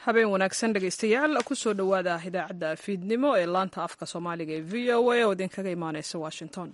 habeen wanaagsan dhegaystayaal kusoo dhowaada idaacadda fiidnimo ee laanta afka soomaaliga ee v o a oo idinkaga imaaneysa washington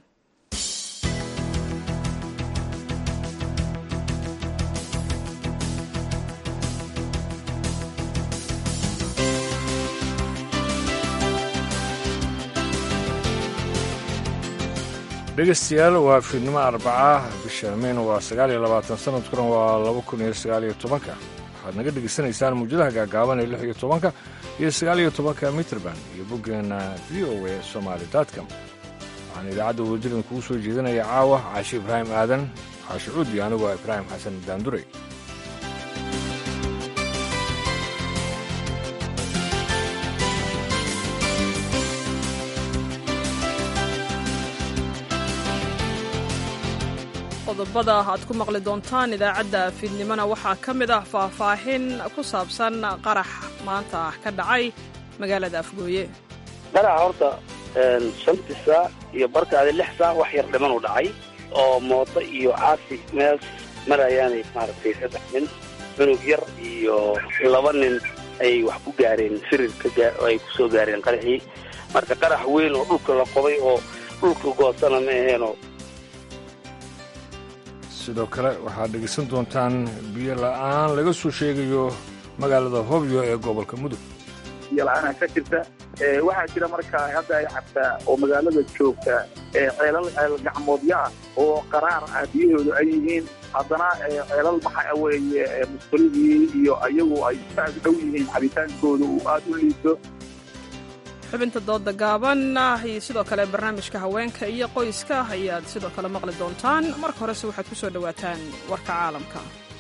dhegeystayaal waa fiidnimo arbaca bisha meyna waa sagaal iyo labaatan sanadkuna waa laba kun iyo sagaal iyo tobanka waxaad naga dhegaysanaysaan muujadaha gaagaaban ee lix iyo tobanka iyo sagaal iyo tobanka mitrband iyo boggeenna v o a somaali dotcom waxaan idaacadda wadajirdan kugu soo jeedinaya caawa caashi ibraahim aadan caashi cuudi anigoo ibraahim xasan daanduray qodobada aad ku maqli doontaan idaacadda fiidnimona waxaa ka mid ah faahfaahin ku saabsan qarax maanta ka dhacay magaalada afgooye qaraxa horta shantii saac iyo barkaadi lix saac wax yar dhiman u dhacay oo mooto iyo caasi meel marayaanay maaragtay saddex nin cunug yar iyo laba nin ay wax ku gaareen firirka ay ku soo gaareen qaraxii marka qarax weyn oo dhulka la qobay oo dhulka goosana ma aheenoo sidoo kale waxaad dhegaysan doontaan biyo la'aan laga soo sheegayo magaalada hobyo ee gobolka mudug biyo la-aanaa ka jirta waxaa jira markaa hadda ay cabtaa oo magaalada joogta ceelal ceel gacmoodyaa oo qaraar ah biyahoodu ay yihiin haddana ceelal waxa weeye musqulidii iyo ayagu ay saas dhow yihiin cabitaankooda uu aada u liito xubinta dooda gaaban iyo sidoo kale barnaamijka haweenka iyo qoyska ayaad sidoo kale maqli doontaan marka horese waxaad ku soo dhowaataan warka caalamka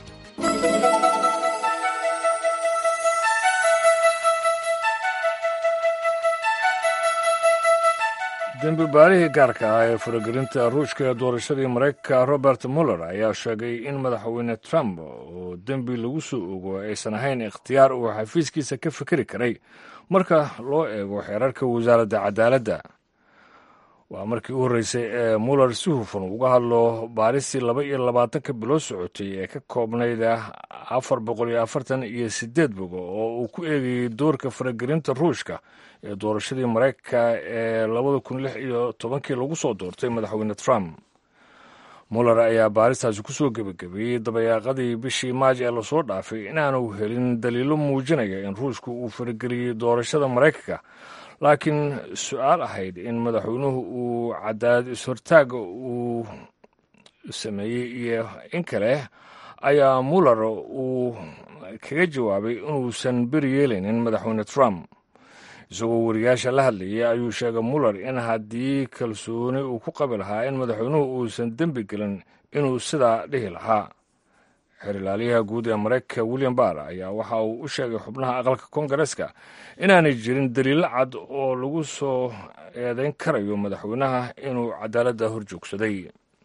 dembi baarihii gaarka ah ee faragelinta ruushka ee doorashadii maraykanka robert muller ayaa sheegay in madaxweyne trump oo dembi lagu soo ogo aysan ahayn ikhtiyaar uu xafiiskiisa ka fikeri karay marka loo eego xeerarka wasaaradda cadaaladda waa markii u horreysay ee muller si hufan uga hadlo baaristii laba iyo labaatanka bilood socotay ee ka koobnayd afar boqol iyo afartan iyo siddeed bogo oo uu ku eegayey doorka faragelinta ruushka ee doorashadii maraykanka ee labada kun lix iyo tobankii lagu soo doortay madaxweyne trump muller ayaa baaristaasi ku soo gebagabeeyey dabayaaqadii bishii maaj ee lasoo dhaafay inaanu helin daliilo muujinaya in ruushku uu farageliyey doorashada maraykanka laakiin su-aal ahayd in madaxweynuhu uu cadaalad is-hortaaga uu sameeyey iyo in kale ayaa muller uu kaga jawaabay inuusan beri yeelaynin madaxweyne trump isagoo wariyaasha la hadlayay ayuu sheegay muller in haddii kalsooni uu ku qabi lahaa in madaxweynuhu uusan dembi gelin inuu sidaa dhihi lahaa xerilaalyaha guud ee maraykanka william barr ayaa waxa uu u sheegay xubnaha aqalka koongareeska inaanay jirin daliilo cad oo lagu soo eedayn karayo madaxweynaha inuu cadaaladda hor joogsaday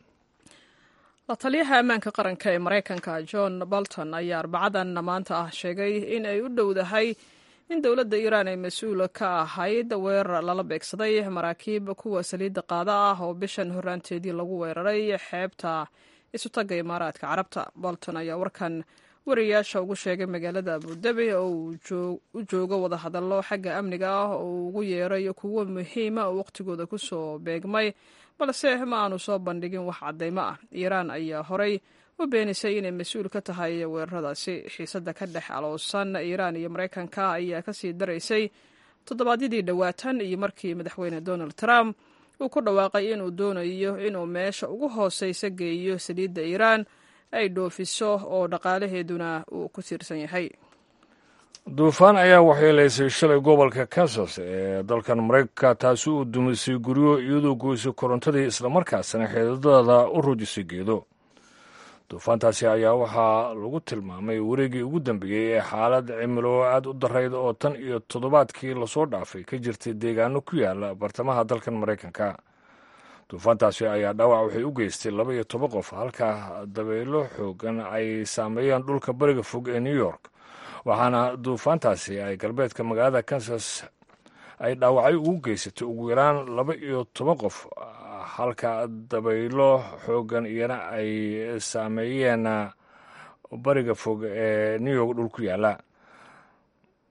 la taliyaha ammaanka qaranka ee maraykanka john bolton ayaa arbacadan maanta ah sheegay in ay u dhowdahay in dowladda iiraan ay mas-uul ka ahayd weerar lala beegsaday maraakiib kuwa saliidda qaada ah oo bishan horraanteedii lagu weeraray xeebta isutagga imaaraadka carabta bolton ayaa warkan wariyaasha ugu sheegay magaalada abudabi oo uu u joogo wadahadallo xagga amniga ah oo uu ugu yeeray kuwo muhiima oo wakhtigooda ku soo beegmay balse ma aanu soo bandhigin wax caddaymo ah iiraan ayaa horay u beenisay inay mas-uul ka tahay weeraradaasi xiisadda ka dhex aloosan iiraan iyo maraykanka ayaa kasii daraysay toddobaadyadii dhowaatan iyo markii madaxweyne donald trump uu ku dhawaaqay inuu doonayo inuu meesha ugu hooseysa geeyo saliidda iiraan ay dhoofiso oo dhaqaalaheeduna uu ku tiirsan yahay duufaan ayaa waxyeelaysay shalay gobolka kansas ee dalkan maraykanka taasi uu dumisay guryo iyadoo goysay korontadii islamarkaasna xeedadada u rujisay geedo duufaantaasi ayaa waxaa lagu tilmaamay wareegii ugu dambeeyey ee xaalad cimilo aad u darayd oo tan iyo toddobaadkii lasoo dhaafay ka jirtay deegaano ku yaala bartamaha dalkan maraykanka duufaantaasi ayaa dhaawac waxay u geystay laba iyo toban qof halka dabaylo xoogan ay saameeyeen dhulka bariga fog ee new york waxaana duufaantaasi ay galbeedka magaalada kansas ay dhaawacyo ugu geysatay ugu yaraan laba iyo toban qof halka dabaylo xoogan iyana ay saameeyeen bariga fog ee new york dhul ku yaala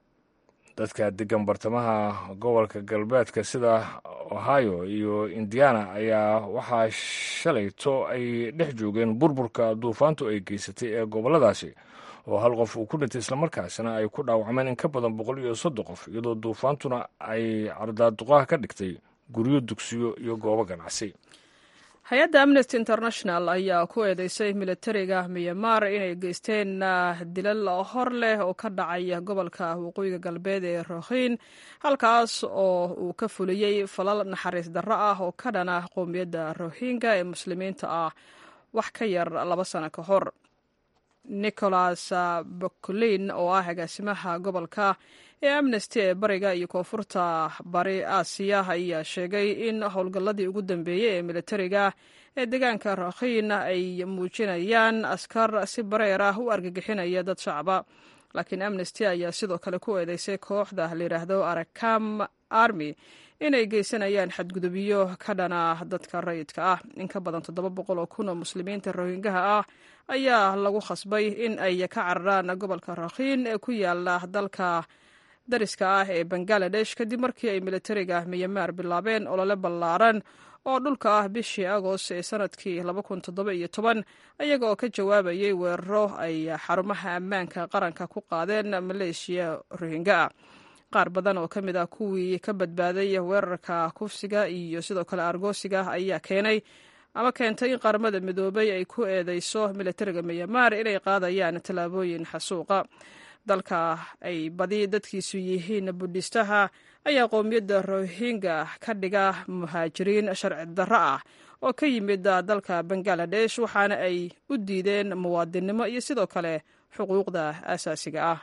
dadka degan bartamaha gobolka galbeedka sida ohio iyo indiana ayaa waxaa shalayto ay dhex joogeen burburka duufaantu ay geysatay ee gobolladaasi oo hal qof uu ku dhintay islamarkaasina ay ku dhaawacmeen in ka badan boqol iyo soddon qof iyadoo duufaantuna ay cardaaduqaha ka dhigtay guryo dugsiyo iyo goobo ganacsi hay-adda amnesty international ayaa ku eedeysay militariga myanmar inay geysteen dilal hor leh oo ka dhacay gobolka waqooyiga galbeed ee rohin halkaas oo uu ka fuliyey falal naxariis darro ah oo ka dhana qowmiyadda rohinga ee muslimiinta ah wax ka yar laba sano ka hor nicholas bocolin oo ah agaasimaha gobolka ee amnesty ee bariga iyo koonfurta bari aasiya ayaa sheegay in howlgalladii ugu dambeeyey ee militariga ee deegaanka rakhiin ay muujinayaan askar si bareer ah u argagixinaya dad shacaba laakiin amnesty ayaa sidoo kale ku eedeysay kooxda layidhaahdo arakam army inay geysanayaan xadgudubyo ka dhana dadka rayidka ah in ka badan toddoba boqol oo kun oo muslimiinta rohingaha ah ayaa lagu khasbay in ay ka cararaan gobolka rakhiin ee ku yaala dalka dariska ah ee bangaladesh kadib markii ay militariga myanmar bilaabeen olole ballaaran oo dhulka ah bishii agost ee sanadkii ayaga oo ka jawaabayay weeraro ay xarumaha ammaanka qaranka ku qaadeen maleeshiya rohinga ah qaar badan oo ka mid ah kuwii ka badbaaday weerarka kufsiga iyo sidoo kale argoosiga ayaa keenay ama keentay in qaramada midoobay ay ku eedeyso militariga myanmar inay qaadayaan tallaabooyin xasuuqa dalka ay badi dadkiisu yihiin budhistaha ayaa qowmiyadda rohinga ka dhiga muhaajiriin sharci darro ah oo ka yimid dalka bangaladesh waxaana ay u diideen muwaadinnimo iyo sidoo kale xuquuqda aasaasiga ah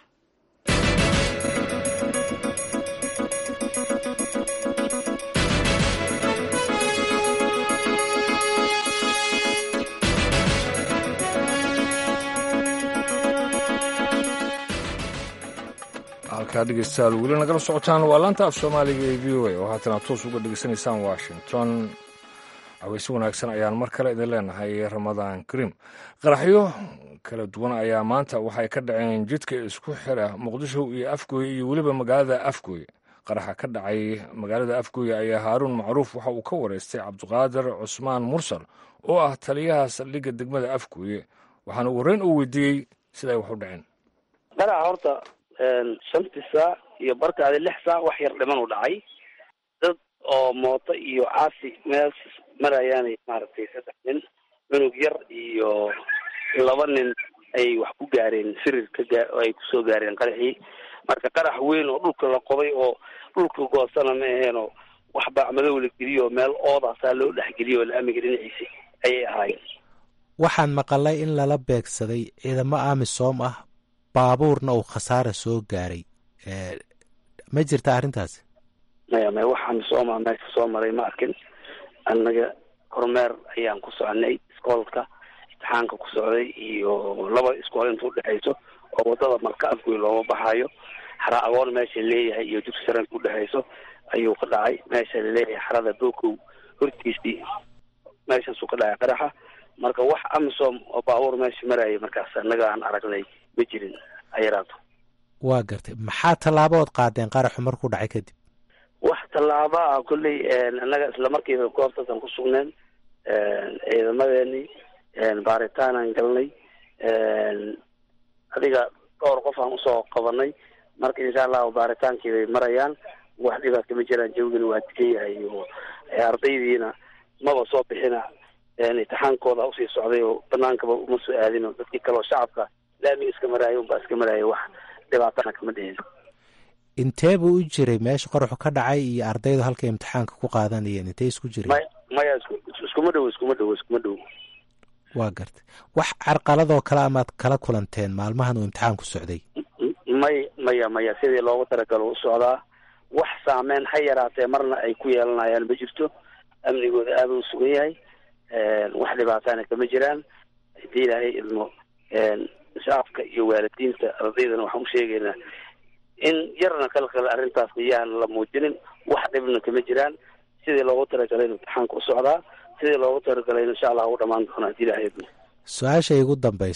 halkaa dhegeystayaal weli nagala socotaan waa laanta af soomaaliga ee v o a oo haatana toos uga dhegeysanaysaan washington caweyse wanaagsan ayaan mar kale idin leenahay ramadaan kariim qaraxyo kala duwan ayaa maanta waxay ka dhaceen jidka isku xira muqdisho iyo afgooye iyo weliba magaalada afgooye qaraxa ka dhacay magaalada afgooye ayaa haaruun macruuf waxa uu ka wareystay cabdiqaadir cusmaan mursal oo ah taliyaha saldhigga degmada afgooye waxaana ugu horreyn uu weydiiyey sida ay wax u dhaceen qaraxa horta shantii saac iyo barkaadi lix saac wax yar dhiman u dhacay dad oo mooto iyo caasi meel marayaanay maaragtay saddex nin cunug yar iyo laba nin ay wax ku gaareen sirir ka gaa ay kusoo gaareen qaraxii marka qarax weyn oo dhulka la qoday oo dhulka goosana ma aheenoo wax baacmadow la geliyo meel oodaasaa loo dhexgeliyo oo laamiga dhinaciisa ayay ahaayeen waxaan maqalay in lala beegsaday ciidamo amisom ah baabuurna uu khasaara soo gaaray ma jirta arrintaasi maya maya waxaan sooma meesha soo maray ma arkin annaga kormeer ayaan ku soconay iskoolka imtixaanka ku socday iyo laba iskool inta udhexayso oo wadada marka afgoy looma baxayo xara agoon meesha leeyahay iyo dugsi saranka udhexayso ayuu ka dhacay meesha laleeyahay xarada bokow hortiisii meeshaasuu ka dhacay qaraxa marka wax amisom oo baabuur meesha maraya markaas annaga aan aragnay ma jirin ayaraato waa gartay maxaa tallaabood qaadeen qaraxu markuu dhacay kadib wax tallaaba ah kolley annaga isla markiiba goobtaasaan ku sugneen ciidamadeeni baaritaanaan galnay adiga dhowr qof aan usoo qabanay marka insha allahu baaritaankii bay marayaan wax dhibaata ma jiraan jawgina waa digan yahay iyo ardaydiina maba soo bixina imtixaankooda usii socday oo banaankaba uma soo aadin oo dadkii kaleoo shacabka laamiga iska maraayo unbaa iska maraayo wax dhibaatana kama dhihin intee buu u jiray meesha qoraxu ka dhacay iyo ardaydu halkay imtixaanka ku qaadanayeen intee isku jiray maya maya isku iskuma dhowo iskuma dhowo iskuma dhowo waa gartay wax carqaladoo kale amaad kala kulanteen maalmahan uu imtixaanku socday may maya maya sidii loogu talagalo u socdaa wax saameyn ha yaraatee marna ay ku yeelanayaan ma jirto amnigooda aada u sugan yahay wax dhibaatana kama jiraan hadii ilaahay idmo shacabka iyo waalidiinta ardaydana waxaan u sheegaynaa in yarna kalkale arrintaas iyaan la muujinin wax dhibna kama jiraan sidii loogu talagalay imtixaanka u socdaa sidii loogu talagalay insha allah u dhamaan doona hadii ilaahay idmo su-aasha igu dambaysa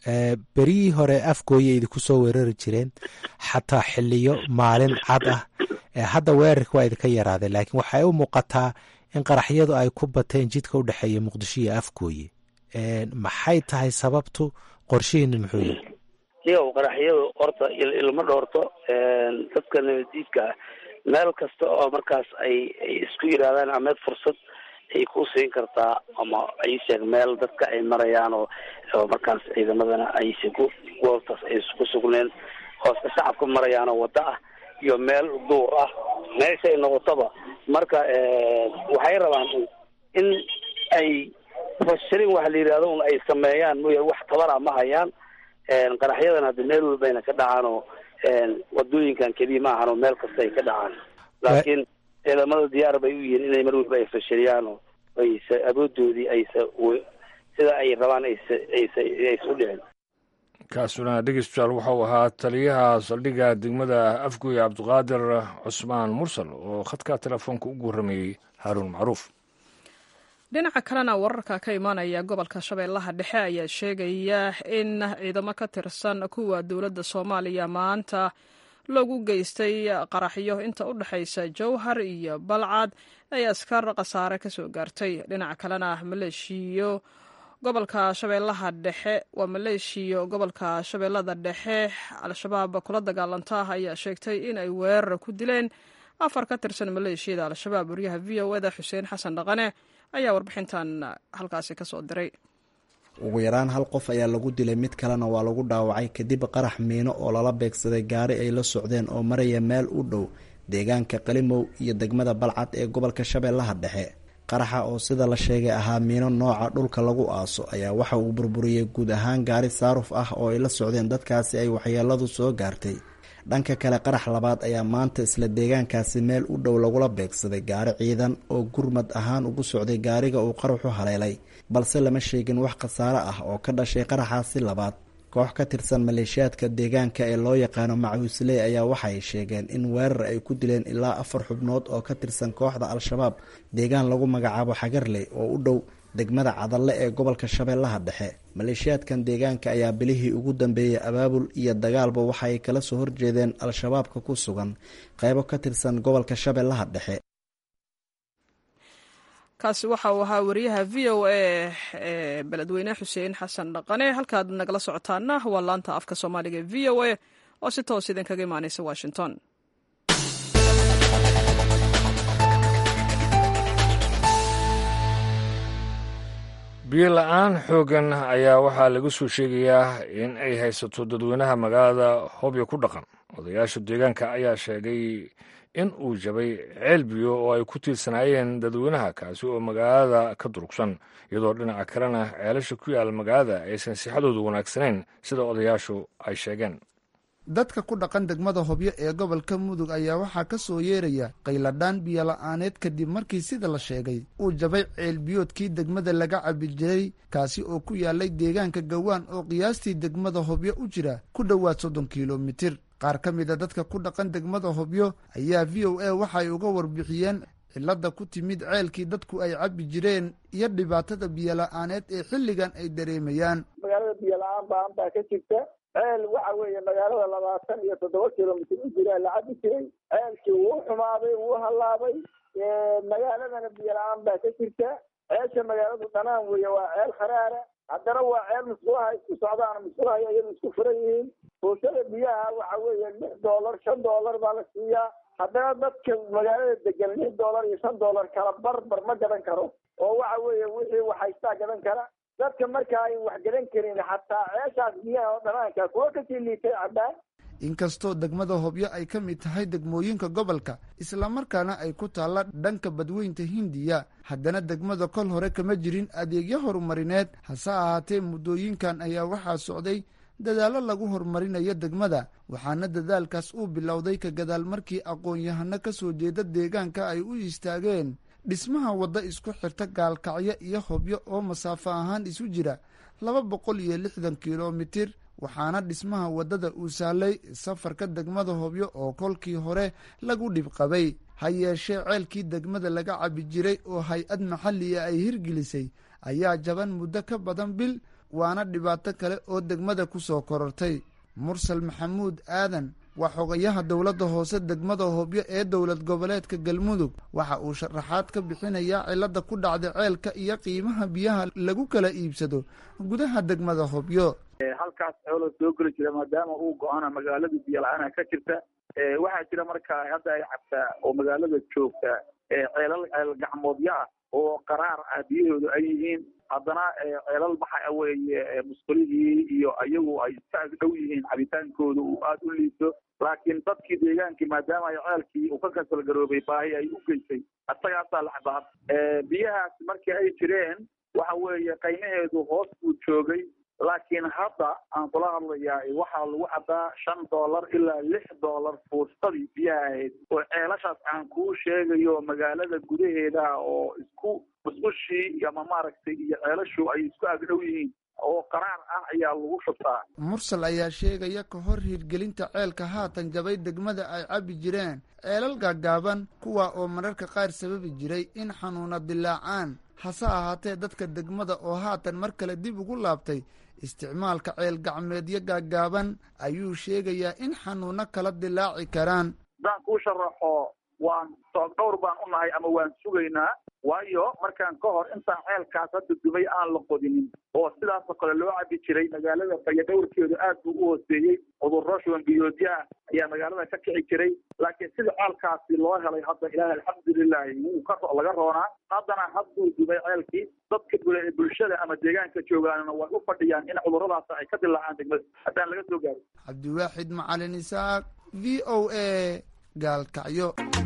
berihii hore afgooya idinku soo weerari jireen xataa xiliyo maalin cad ah hadda weerarka waa idinka yaraaday laakiin waxay u muuqataa in qaraxyadu ay ku bateen jidka u dhexeeya muqdisho iyo afgooye maxay tahay sababtu qorshihiina muxuu yahay iyaw qaraxyadu horta ilma dhoorto dadka nabadiidka ah meel kasta oo markaas ay ay isku yidhaahdaan ameed fursad ay ku siin kartaa ama ay sheeg meel dadka ay marayaan oo oo markaas ciidamadana aysa ku goobtaas ay ku sugneen hooska shacabka marayaan oo waddo ah iyo meel duur ah meeshay noqotaba marka waxay rabaan in ay fashirin waxa la yidhahdo un ay sameeyaan mooya wax tabara ma hayaan qaraxyadan hadda meel walbayna ka dhacaan oo wadooyinkan keliya ma ahan oo meel kasta ay ka dhacaan laakiin ciidamada diyaar bay u yihiin inay mar walba ay fashiliyaan oo aysa awoodoodii aysa sida ay rabaan aysa aysa aysa u dhicin kaasuna dhegeystayaal waxau ahaa taliyaha saldhigga degmada afgoy cabdiqaadir cusmaan mursal oo khadka telefoonka ugu warramayey haaruun macruuf dhinaca kalena wararka ka imaanaya gobolka shabeellaha dhexe ayaa sheegaya in ciidamo ka tirsan kuwa dowladda soomaaliya maanta loogu geystay qaraxyo inta u dhexaysa jowhar iyo balcad ay askar khasaare ka soo gaartay dhinaca kalena maleeshiyo gobolka shabeellaha dhexe waa maleeshiyo gobolka shabeellada dhexe al-shabaab kula dagaalanta ayaa sheegtay in ay weerar ku dileen afar ka tirsan maleeshiyada al-shabaab wariyaha v o eda xuseen xasan dhaqane ayaa warbixintan halkaasi ka soo diray ugu yaraan hal qof ayaa lagu dilay mid kalena waa lagu dhaawacay kadib qarax miino oo lala beegsaday gaari ay la socdeen oo maraya meel u dhow deegaanka qalimow iyo degmada balcad ee gobolka shabeellaha dhexe qaraxa oo sida la sheegay ahaa miino nooca dhulka lagu aaso ayaa waxa uu burburiyey guud ahaan gaari saaruf ah oo ay la socdeen dadkaasi ay waxyeeladu soo gaartay dhanka kale qarax labaad ayaa maanta isla deegaankaasi meel u dhow lagula beegsaday gaari ciidan oo gurmad ahaan ugu socday gaariga uu qaraxu haleelay balse lama sheegin wax khasaare ah oo ka dhashay qaraxaasi labaad koox ka tirsan maleeshiyaadka deegaanka ee loo yaqaano macuusley ayaa waxay sheegeen in weerar ay ku dileen ilaa afar xubnood oo ka tirsan kooxda al-shabaab deegaan lagu magacaabo xagarley oo u dhow degmada cadalle ee gobolka shabeellaha dhexe maleeshiyaadkan deegaanka ayaa bilihii ugu dambeeyey abaabul iyo dagaalba waxa ay kala soo horjeedeen al-shabaabka ku sugan qeybo ka tirsan gobolka shabeellaha dhexe kaasi waxa uu ahaa wariyaha v o a ee beledweyne xuseen xasan dhaqane halkaad nagala socotaana waa laanta afka soomaaliga e v o a oo si toos idinkaga imaaneysa washington biyo la-aan xooggan ayaa waxaa laga soo sheegayaa in ay haysato dadweynaha magaalada hobyo ku dhaqan odayaasha deegaanka ayaa sheegay in uu jabay ceel biyo oo ay ku tiirsanaayeen dadweynaha kaasi oo magaalada ka durugsan iyadoo dhinaca kalena ceelasha ku yaala magaalada aysan sixadoodu wanaagsanayn sida odayaashu ay sheegeen dadka ku dhaqan degmada hobyo ee gobolka mudug ayaa waxaa ka soo yeeraya qayladhaan biyola-aaneed kadib markii sida la sheegay uu jabay ceel biyoodkii degmada laga cabi jiray kaasi oo ku yaalay deegaanka gawaan oo qiyaastii degmada hobyo u jira ku dhowaad soddon kilomitir qaar ka mid a dadka ku dhaqan degmada hobyo ayaa v o a waxay uga warbixiyeen cilada ku timid ceelkii dadku ay cabi jireen iyo dhibaatada biyola-aaneed ee xilligan ay dareemayaan magaalada biyola-aan baan baa ka jirta ceel waxa weeye magaalada labaatan iyo toddoba kilomitr u jira la cabi jiray ceelkii wuu xumaaday wuu hallaabay magaaladana biyola-aan baa ka jirta ceesha magaaladu dhanaan weeye waa ceel kharaara haddana waa ceel musqulaha isku socdaan musqulaha iyadu isku furan yihiin fuushada biyaha waxa weeye lix doolar shan doolar baa la siiyaa haddana dadka magaalada degan lix doolar iyo shan doolar kala barbar ma gadan karo oo waxa weeye wixii waxhaystaa gadan kara dadka marka ay wax gadan karin xataa ceeshaas biyaha oo dhanaanka kuwa kasii liitay caddaan inkastoo degmada hobyo ay ka mid tahay degmooyinka gobolka islamarkaana ay ku taalla dhanka badweynta hindiya haddana degmada kol hore kama jirin adeegyo horumarineed hase ahaatee muddooyinkan ayaa waxaa socday dadaallo lagu horumarinayo degmada waxaana dadaalkaas uu bilowday ka gadaal markii aqoon-yahano ka soo jeeda deegaanka ay u istaageen dhismaha wadda isku xirta gaalkacyo iyo hobyo oo masaafo ahaan isu jira laba boqol iyo lixdan kilomitir waxaana dhismaha waddada uu sahlay safarka degmada hobyo oo kolkii hore lagu dhibqabay ha yeeshee ceelkii degmada laga cabi jiray oo hay-ad maxalliga ay hirgelisay ayaa jaban muddo ka badan bil waana dhibaato kale oo degmada ku soo korortay mursal maxamuud aadan waa xogayaha dowladda hoose degmada hobyo ee dowlad goboleedka galmudug waxa uu sharaxaad ka bixinayaa cilladda ku dhacday ceelka iyo qiimaha biyaha lagu kala iibsado gudaha degmada hobyo halkaas xoolo soo geli jira maadaama uu go-ana magaalada biyo la-aana ka jirta waxaa jira markaa hadda ay cabtaa oo magaalada joogta ceelal ceel gacmoodyo ah oo qaraar ah biyahoodu ay yihiin haddana ceelal waxa weeye musqulihii iyo iyagu ay iska agdhow yihiin cabitaankooda uu aada u liito laakiin dadkii deegaankii maadaama ay ceelkii uu ka kasalgaroobay baahi ay u geysay isagaasaa la cabaad biyahaas markii ay jireen waxa weeye qiimaheedu hoos buu joogay laakiin hadda aan kula hadlayaa waxaa lagu cabaa shan dollar ilaa lix dollar fuustadii biyaha ahayd oo ceelashaas aan kuu sheegayo magaalada gudaheeda oo isku musqushii ama maaragtay iyo ceelashu ay isku agdhow yihiin oo qaraar ah ayaa lagu shubtaa mursal ayaa sheegaya ka hor hirgelinta ceelka haatan jabay degmada ay cabbi jireen ceelal gaagaaban kuwa oo mararka qaar sababi jiray in xanuuna dilaacaan hase ahaatee dadka degmada oo haatan mar kale dib ugu laabtay isticmaalka ceel gacmeedyo gaagaaban ayuu sheegayaa in xanuuno kala dilaaci karaan haddaan kuu sharaxo waan soog dhowr baan u nahay ama waan sugaynaa waayo markaan ka hor intaan ceelkaas hadda dumay aan la qodinin oo sidaasoo kale loo cabi jiray magaalada faya dhowrkeedu aad buu u hooseeyey cudurro shuban biyoodya ah ayaa magaalada ka kici jiray laakiin sida ceelkaasi loo helay hadda ilaahi alxamdulilahi wuu ka laga roonaa haddana hadduu dumay ceelkii dadka bulshada ama deegaanka joogaanna way u fadhiyaan in cudurradaas ay ka dilaacaan degmada haddaan laga soo gaarin cabdiwaaxid macalin isaaq v o a gaalkacyo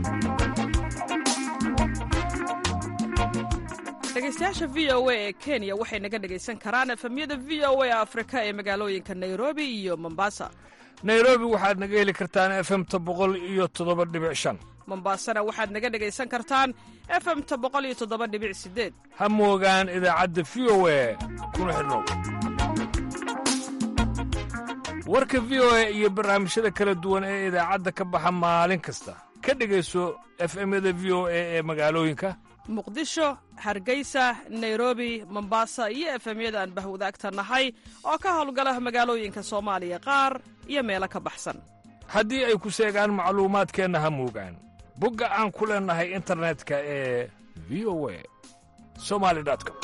dhegeystayaasha v o a ee kenya waxay naga dhegaysan karaan efemyada v o a afrika ee magaalooyinka nairobi iyo mombasa nairobi waxaad naga heli kartaan efemta boqol iyo toddoba dhibic shan mombasana waxaad naga dhegaysan kartaan efemta boqol iyo toddoba dhibic sideed ha moogaan idaacadda v o a kuna xidhnow warka v o a iyo barnaamijyada kala duwan ee idaacadda ka baxa maalin kasta ka dhegayso efemyada v o a ee magaalooyinka muqdisho hargeysa nairobi mombasa iyo efemyada aan bahwadaagta nahay oo ka howlgala magaalooyinka soomaaliya qaar iyo meelo ka baxsan haddii ay ku seegaan macluumaadkeenna ha moogaan bogga aan ku leennahay internetka ee v o a somali com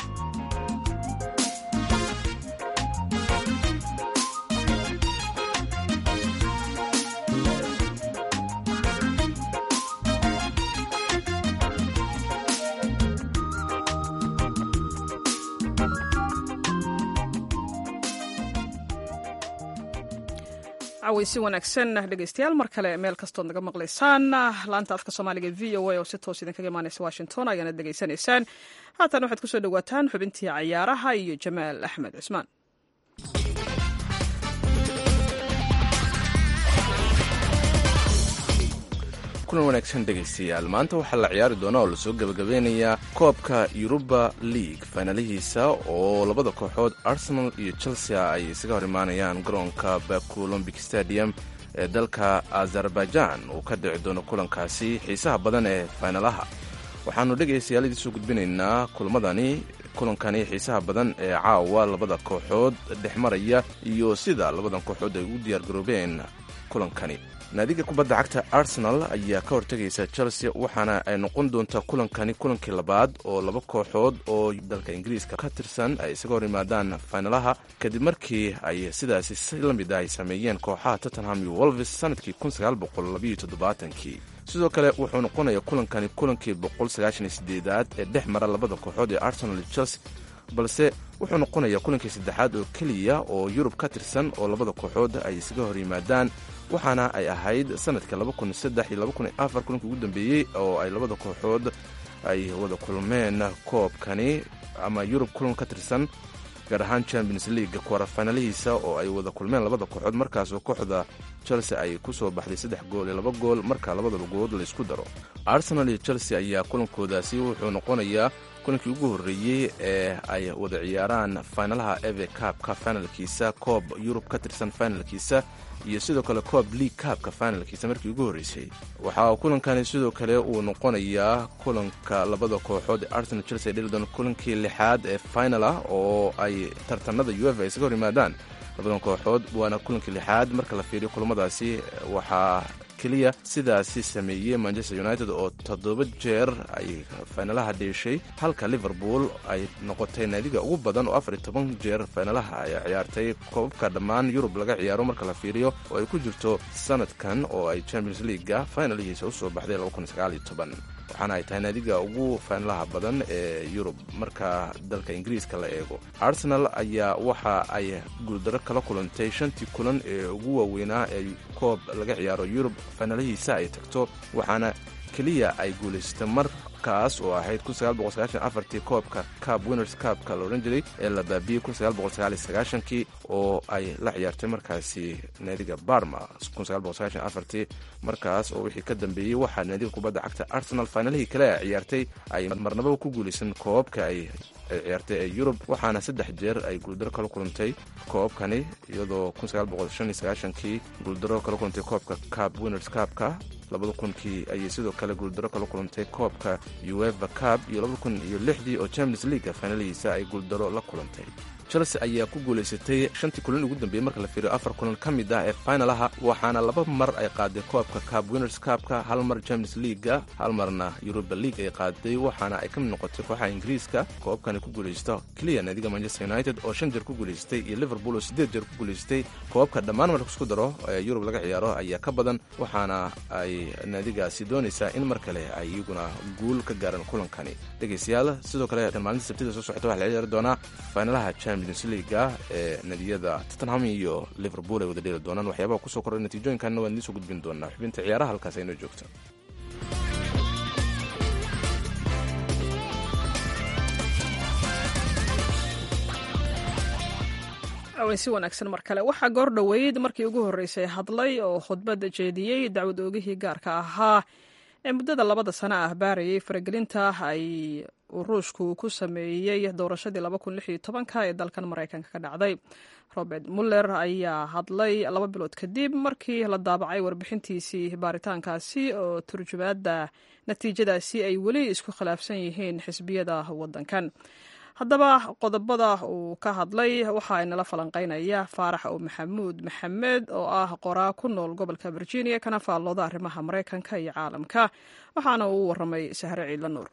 caweysi wanaagsan dhegeystayaal mar kale meel kastood naga maqlaysaan laanta afka soomaaliga v o a oo si toos idinkaga imaaneysa washington ayaana degeysanaysaan haatan waxaad kusoo dhowaataan xubintii cayaaraha iyo jamaal axmed cusmaan kulan wanaagsan dhegaystayaal maanta waxaa la ciyaari doonaa oo lasoo gebagabeynayaa koobka yuruba league faanaalihiisa oo labada kooxood arsenal iyo chelsea ay isaga hor imaanayaan garoonka baku olombic stadium ee dalka azerbaijan uu ka dhici doono kulankaasi xiisaha badan ee faynalaha waxaannu dhegaystayaal idiin soo gudbinaynaa kulmadani kulankani xiisaha badan ee caawa labada kooxood dhex maraya iyo sida labadan kooxood ay u diyaargaroobeen kulankani naadiga kubadda cagta arsenal ayaa ka hortegaysa chelsea waxaana ay noqon doontaa kulankani kulankii labaad oo laba kooxood oo dalka ingiriiska ka tirsan ay isaga hor yimaadaan faynalaha kadib markii ay sidaasi si la mid ah ay sameeyeen kooxaha tottenham iyo wolves sanadkii kii sidoo kale wuxuu noqonayaa kulankani kulankii boqolsagaashaniedeedaad ee dhex mara labada kooxood ee arsenal iyo chelsea balse wuxuu noqonayaa kulankii saddexaad oo keliya oo yurub ka tirsan oo labada kooxood ay isaga hor yimaadaan waxaana ay ahayd sanadka kulankii ugu dambeeyey oo ay labada kooxood ay wada kulmeen koobkani ama yurub kulan ka tirsan gaar ahaan champions league kwarafaynalihiisa oo ay wada kulmeen labada kooxood markaasoo kooxda chelsea ay ku soo baxday saddex gool iyo laba gool marka labadaba goolood laysku daro arsenal iyo chelsea ayaa kulankoodaasi wuxuu noqonayaa kulankii ugu horreeyey ee ay wada ciyaaraan faynalaha eve cabka finalkiisa koob yurub ka tirsan finalkiisa iyo sidoo kale coob league kaabka finalkiisa markii ugu horreysay waxaa kulankani sidoo kale uu noqonayaa kulanka labada kooxood ee arsenal chelsea dhildon kulankii lixaad ee final ah oo ay tartanada uefa isaga hor yimaadaan labadan kooxood waana kulankii lixaad marka la fiiriyo kulamadaasi waxaa keliya sidaasi sameeyey manchester united oo toddoba jeer ay faynalaha dhiishay halka liverpool ay noqotay naadiga ugu badan oo afar iyo toban jeer faynalaha ay ciyaartay koobabka dhammaan yurub laga ciyaaro marka la fiiriyo oo ay ku jirto sanadkan oo ay champions leaguega faynalihiisa usoo baxday waxaana ay tahay naadiga ugu faynalaha badan ee yurub marka dalka ingiriiska la eego arsenal ayaa waxa ay guuldaro kala kulantay shantii kulan ee ugu waaweynaa ee koob laga ciyaaro yurub faynalihiisa ay tagto waxaana keliya ay guulaysatay markaas oo ahayd tii koobka cab winners cabka la odhan jiray ee la baabiyey kii oo ay la ciyaartay markaasi naadiga barma tii markaas oo wixii ka dambeeyey waxaa naadiga kubadda cagta arsenal faynalihii kale a ciyaartay ay marnababa ku guulaysan koobabka ay ciyaartay ee yurub waxaana saddex jeer ay guuldaro kala kulantay koobabkani iyadoo kii guuldaro kala kulantay koobka cab winners cabka labada kunkii ayay sidoo kale guuldaro kala kulantay koobka ueva cab iyo labada kun iyo lixdii oo champions leaguega faynalihiisa ay guuldaro la kulantay chelsea ayaa ku guulaysatay shantii kulan ugu dambeeyey marka la fiiriyo afar kulan ka mid ah ee faynalaha waxaana laba mar ay qaaday koobka cab winners cabka hal mar champions leaguega hal marna europa league ay qaaday waxaana ay ka mid noqotay kooxaha ingiriiska koobkani ku guulaysta keliya naadiga manchester united oo shan jeer ku guulaystay iyo liverpool oo siddeed jeer ku guulaystay koobabka dhammaan marka isku daro ee yurub laga ciyaaro ayaa ka badan waxaana ay naadigaasi doonaysaa in mar kale ay iyaguna guul ka gaaraan kulankani dhegaystayaal sidoo kale maalinta sabtida soo socota waxaa la ciyaari doonaa faynalaha champions leaguega ee nadiyada tottenham iyo liverpool ay wada dheeli doonaan waxyaabaha kusoo korray natiijooyinkanna waan idiin soo gudbin doonaa xubinta ciyaaraha halkaas aynoo joogto si wanaagsan mar kale waxaa goor dhoweyd markii ugu horreysay hadlay oo khudbadda jeediyey dacwad oogihii gaarka ahaa ee muddada labada sano ah baarayay faragelinta ay ruushku ku sameeyey doorashadii ee dalkan maraykanka ka dhacday robert muller ayaa hadlay laba bilood kadib markii la daabacay warbixintiisii baaritaankaasi oo turjumaadda natiijadaasi ay weli isku khilaafsan yihiin xisbiyada waddankan haddaba qodobada uu ka hadlay waxa inala falanqeynaya faarax o maxamuud maxamed oo ah qoraa ku nool gobolka virginia kana faallooda arrimaha maraykanka iyo caalamka waxaana uu waramay sahre ciidla nuur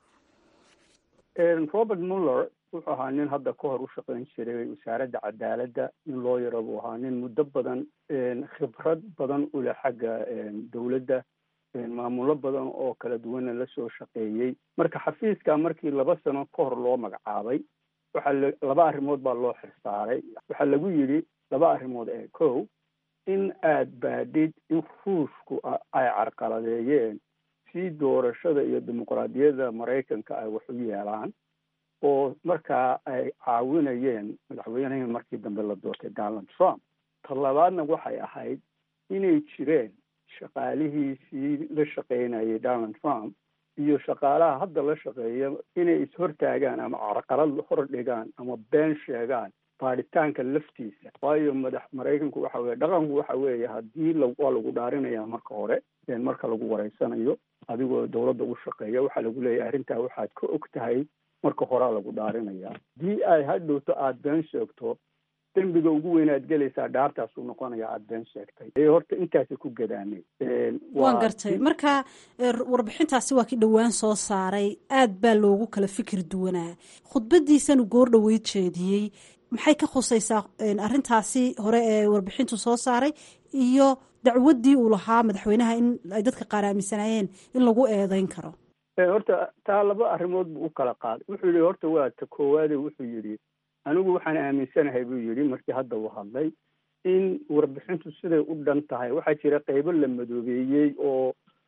robert muller wuxuu ahaa nin hadda ka hor u shaqayn jiray wasaaradda cadaaladda nin loo yaro buu ahaa nin muddo badan khibrad badan u leh xagga dowladda maamulo badan oo kala duwana lasoo shaqeeyey marka xafiiska markii laba sano ka hor loo magacaabay waxaa laba arrimood baa loo xirsaaray waxaa lagu yidhi laba arrimood ee kow in aad baadhid in ruushku ay carqaladeeyeen si doorashada iyo dimuqraadiyadda maraykanka ay wax u yeelaan oo markaa ay caawinayeen madaxweynihii markii dambe la doortay donald trump ta labaadna waxay ahayd inay jireen shaqaalihiisii la shaqaynayay donald trump iyo shaqaalaha hadda la shaqeeya inay ishortaagaan ama carqalad hor dhigaan ama been sheegaan baadhitaanka laftiisa waayo madax maraykanku waxa weye dhaqanku waxa weeye haddii waa lagu dhaarinaya marka hore marka lagu wareysanayo adigoo dowladda u shaqeeya waxaa lagu leeyahay arrintaa waxaad ka og tahay marka horea lagu dhaarinaya haddii ay hadhowto aada been sheegto dembiga ugu weyn aad gelaysaa dhaartaasuu noqonaya aada been sheegtay ee horta intaasa ku gadaanay waan gartay marka warbixintaasi waa ki dhowaan soo saaray aad baa loogu kala fikir duwanaa khudbadiisanu goor dhoweyd jeediyey maxay ka khusaysaa arrintaasi hore ee warbixintu soo saaray iyo dacwaddii uu lahaa madaxweynaha in ay dadka qaar aaminsanaayeen in lagu eedeyn karo horta taa laba arrimood buu u kala qaaday wuxuu yihi horta waa ta koowaade wuxuu yidhi anigu waxaan aaminsanahay buu yidhi markii hadda uu hadlay in warbixintu siday u dhan tahay waxaa jira qaybo la madoobeeyey oo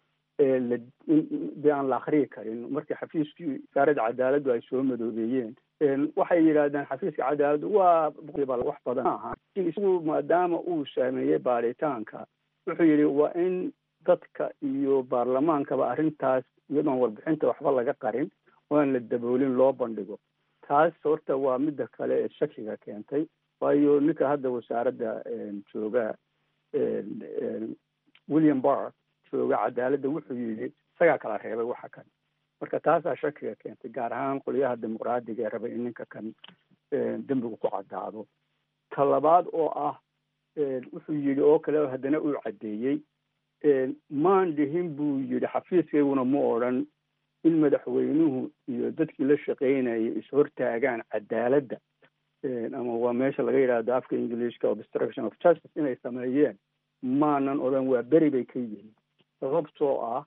la de aan la akriyi karin markii xafiiskii wasaaradda cadaaladdu ay soo madoobeeyeen waxay yidhaahdeen xafiiska cadaaladdu waa wax badan maaha isagu maadaama uu saameeyey baaritaanka wuxuu yidhi waa in dadka iyo baarlamaankaba arrintaas iyadoon warbixinta waxba laga qarin oo aan la daboolin loo bandhigo taas horta waa midda kale ee shakiga keentay waayo ninka hadda wasaaradda jooga william barr jooga cadaaladda wuxuu yidhi isagaa kala reebay waxa kan marka taasaa shakiga keentay gaar ahaan qolyaha dimuqraadiga ee rabay in ninka kan dembigu ku caddaado ta labaad oo ah wuxuu yidhi oo kale haddana uu caddeeyey maan dhihin buu yidhi xafiiskayguna ma odran in madaxweynuhu iyo dadkii la shaqaynayay is-hortaagaan cadaaladda ama waa meesha laga yidhaahdo afka englishka obstruction of justice inay sameeyeen maanan odhan waa beri bay ka yihiin sababtoo ah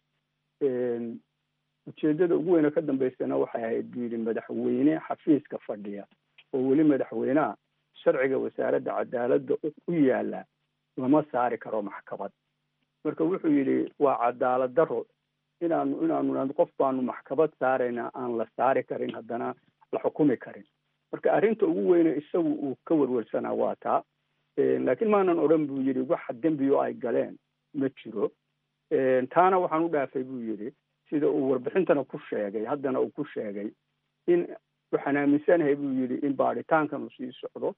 ujeeddada ugu weyne ka dambaysana waxay ahayd buu yidhi madaxweyne xafiiska fadhiya oo weli madaxweyneha sharciga wasaaradda cadaaladda u yaala lama saari karo maxkamad marka wuxuu yidhi waa cadaalad daro inaanu inaanu qof baanu maxkamad saarayna aan la saari karin haddana la xukumi karin marka arrinta ugu weyne isagu uu ka werwersanaa waa taa laakiin maanan odhan buu yidhi waxa dembiyo ay galeen ma jiro taana waxaan u dhaafay buu yidhi sida uu warbixintana ku sheegay haddana uu ku sheegay in waxaan aaminsanahay buu yidhi in baaritaankan uu sii socdo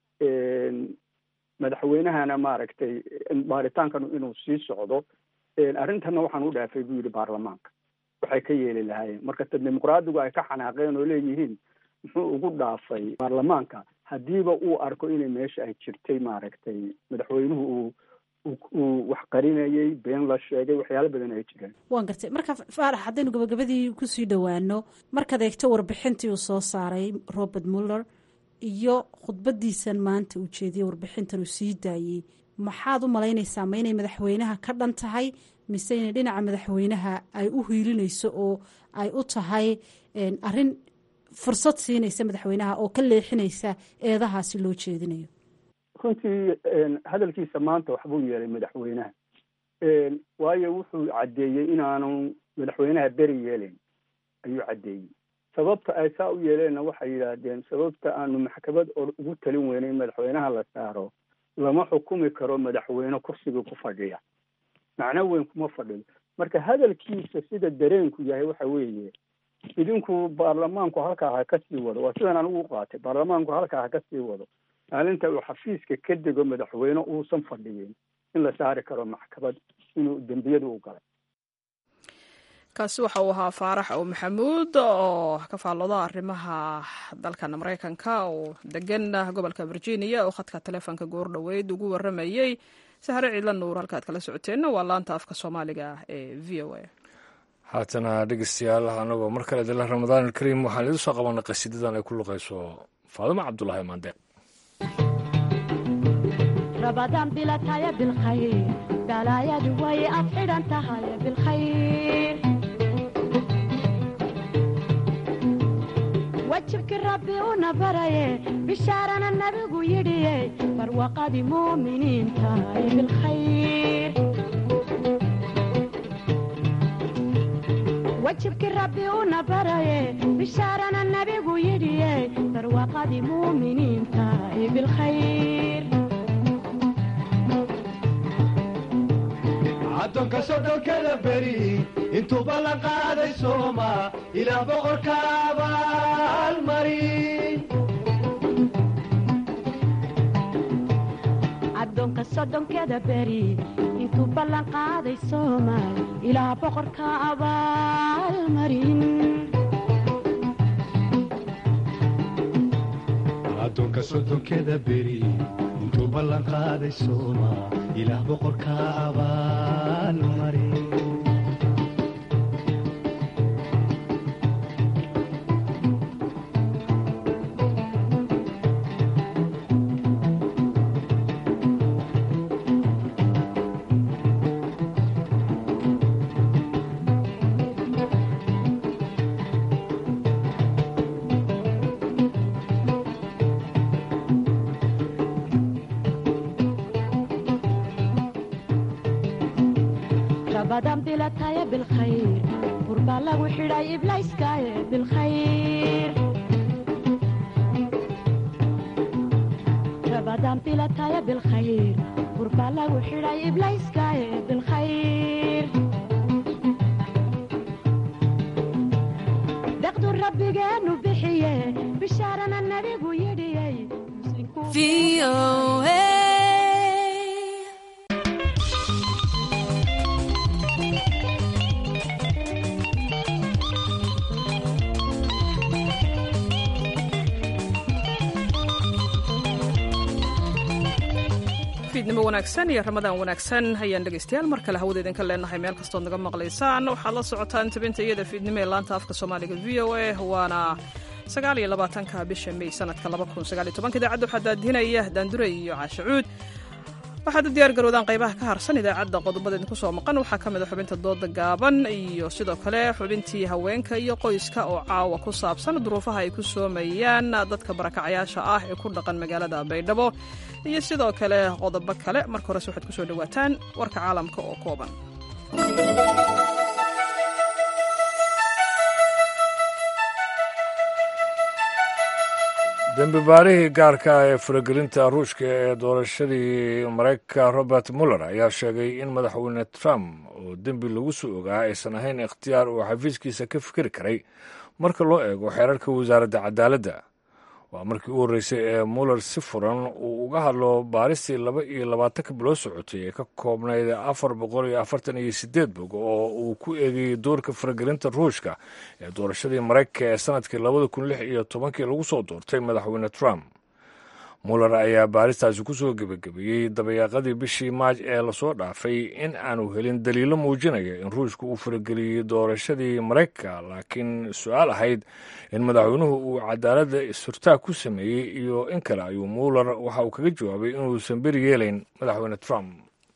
madaxweynahana maaragtay baaritaankan inuu sii socdo arrintana waxaan u dhaafay buu yidhi baarlamaanka waxay ka yeeli lahaayeen marka ta dimuqraadigu ay ka xanaaqeen oo leeyihiin muxuu ugu dhaafay baarlamaanka haddiiba uu arko inay meesha ay jirtay maaragtay madaxweynuhu uu uu wax qarinayay been la sheegay waxyaalo badan ay jireen waan gartay marka faarax haddaynu gabagabadii kusii dhowaano markaad eegto warbixintii uu soo saaray robert muller iyo khudbadiisan maanta uu jeediyey warbixintan uu sii daayey maxaad u malaynaysaa ma inay madaxweynaha ka dhan tahay mise inay dhinaca madaxweynaha ay u hiilinayso oo ay u tahay arrin fursad siinaysa madaxweynaha oo ka leexinaysa eedahaasi loo jeedinayo runtii hadalkiisa maanta waxbuu yeelay madaxweynaha waayo wuxuu caddeeyey inaanu madaxweynaha beri yeelayn ayuu caddeeyey sababta ay saa u yeeleenna waxay yidhaahdeen sababta aanu maxkamad ugu talin weynay in madaxweynaha la saaro lama xukumi karo madaxweyne kursigii ku fadhiya macno weyn kuma fadhiyo marka hadalkiisa sida dareenku yahay waxa weeye idinku baarlamaanku halkaa ha ka sii wado waa sidan anigu u qaatay baarlamaanku halkaa ha ka sii wado maalinta uu xafiiska ka dego madaxweyne uusan fadhiyin in la saari karo maxkamad inuu dembiyadu u galay kaasi waxa uu ahaa faarax ow maxamuud oo ka faallooda arrimaha dalkan maraykanka oo degan gobolka virginia oo khadka taleefonka goor dhoweyd ugu waramayey sahre ciidla nuur halkaad kala socoteenna waa laanta afka soomaaliga ee v o a haatana dhegeystayaal anagoo mar kale dila ramadaan alkariim waxaan idiin soo qabanay qasiidadan ay ku luqayso faadimo cabdulaahi maandeeq rabadaan bilataya bilkhayr balaayadu way ad xidhan tahay bilkhayr wajibkii rabbi una baraye bishaarana nabigu yidhiye barwaqadii muuminiin tahay bilkhayr wajibkii rabbi una baraye bishaarana nabigu yidhiye barwaqadii muuminiin tahay bilkhayr addoonka sodhonkada beri intuu ballan qaaday sooma ilaah boqorka abaalmarin addoonka soddonkeda beri intuu ballan qaaday soomaal ilaah boqorka abaalmarin addoonka soddonkeda beri intuu ballan qaaday sooma ilaah boqorka abaalmarin rabadan bilataya bilkhayr burbaa lagu xidhay iblayskaaye bilkhayr rabadan bilataya bilkhayr burbaa lagu xidhay iblayskaaye bilkhayr deqdu rabbigeenu bixiye bishaarana nabigu yidhiyey fiidnimo wanaagsan iyo ramadaan wanaagsan ayaan dhegaystayaal mar kale hawada idinka leenahay meel kastood naga maqlaysaan waxaad la socotaan tabinta iyada fiidnimo ee laanta afka soomaaliga v o a waana sagaal iyo labaatanka bisha may sanadka laba kun sagaal iyo tobanka idaacadda waxaa daadinaya daandure iyo caashacuud waxaad u diyaar garoodaan qaybaha ka harsan idaacadda qodobada idinku soo maqan waxaa ka mid a xubinta dooda gaaban iyo sidoo kale xubintii haweenka iyo qoyska oo caawa ku saabsan duruufaha ay ku soomayaan dadka barakacayaasha ah ee ku dhaqan magaalada baydhabo iyo sidoo kale qodobo kale marka horese waxaad kusoo dhawaataan warka caalamka oo kooban dembi baarihii gaarka ah ee faragelinta ruushka ee doorashadii maraykanka robert muller ayaa sheegay in madaxweyne trump oo dembi lagu soo ogaa aysan ahayn ikhtiyaar uu xafiiskiisa ka fikiri karay marka loo eego xeerarka wasaaradda cadaaladda waa markii u horreysay ee muller si furan uu uga hadlo baaristii laba iyo labaatanka biloo socotay ee ka koobnayd afar boqol iyo afartan iyo sideed bog oo uu ku eegayey doorka faragelinta ruushka ee doorashadii maraykanka ee sanadkii labada kun lix iyo tobankii lagu soo doortay madaxweyne trump muller ayaa baaristaasi ku soo gebagabeeyey dabayaaqadii bishii maaj ee lasoo dhaafay in aanu helin daliilo muujinaya in ruushka uu farageliyey doorashadii maraykanka laakiin su-aal ahayd in madaxweynuhu uu cadaaladda is-hurtaag ku sameeyey iyo in kale ayuu muller waxa uu kaga jawaabay inuusan beri yeelayn madaxweyne trump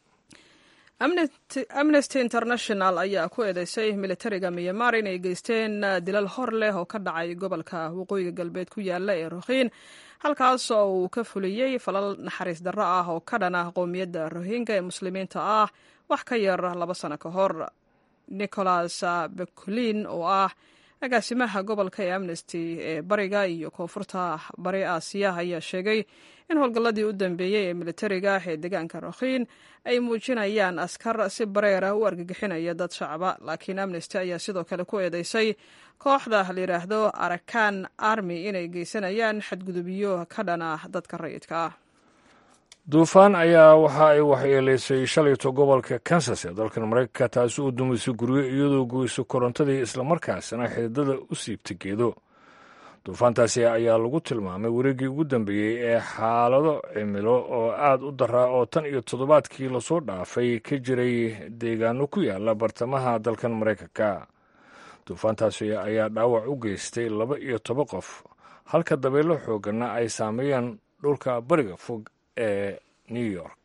amnesty international ayaa ku eedeysay militariga myanmar inay geysteen dilal hor leh oo ka dhacay gobolka waqooyiga galbeed ku yaala ee rohiin halkaas oo uu ka fuliyey falal naxariis darro ah oo ka dhana qowmiyadda rohinga ee muslimiinta ah wax ka yar laba sano ka hor nicholas beculin oo ah agaasimaha gobolka ee amnesty ee bariga iyo koonfurta bari aasiya ayaa sheegay in howlgalladii u dambeeyey ee militariga ee deegaanka rokhiin ay muujinayaan askar si bareera u argagixinaya dad shacaba laakiin amnesty ayaa sidoo kale ku eedeysay kooxda la yidhaahdo arakan army inay geysanayaan xadgudubyo ka dhana dadka rayidka ah duufaan ayaa waxa ay waxyeelaysay shalayto gobolka kansas ee dalkan maraykanka taasi uu dumisay guryo iyadoo goyso korontadii islamarkaasina xididada u siibta geedo duufaantaasi ayaa lagu tilmaamay wareeggii ugu dambeeyey ee xaalado cimilo oo aad u daraa oo tan iyo toddobaadkii lasoo dhaafay ka jiray deegaano ku yaala bartamaha dalkan maraykanka duufaantaasi ayaa dhaawac u geystay laba iyo toban qof halka dabeelo xooganna ay saameeyeen dhulka bariga fog ee new york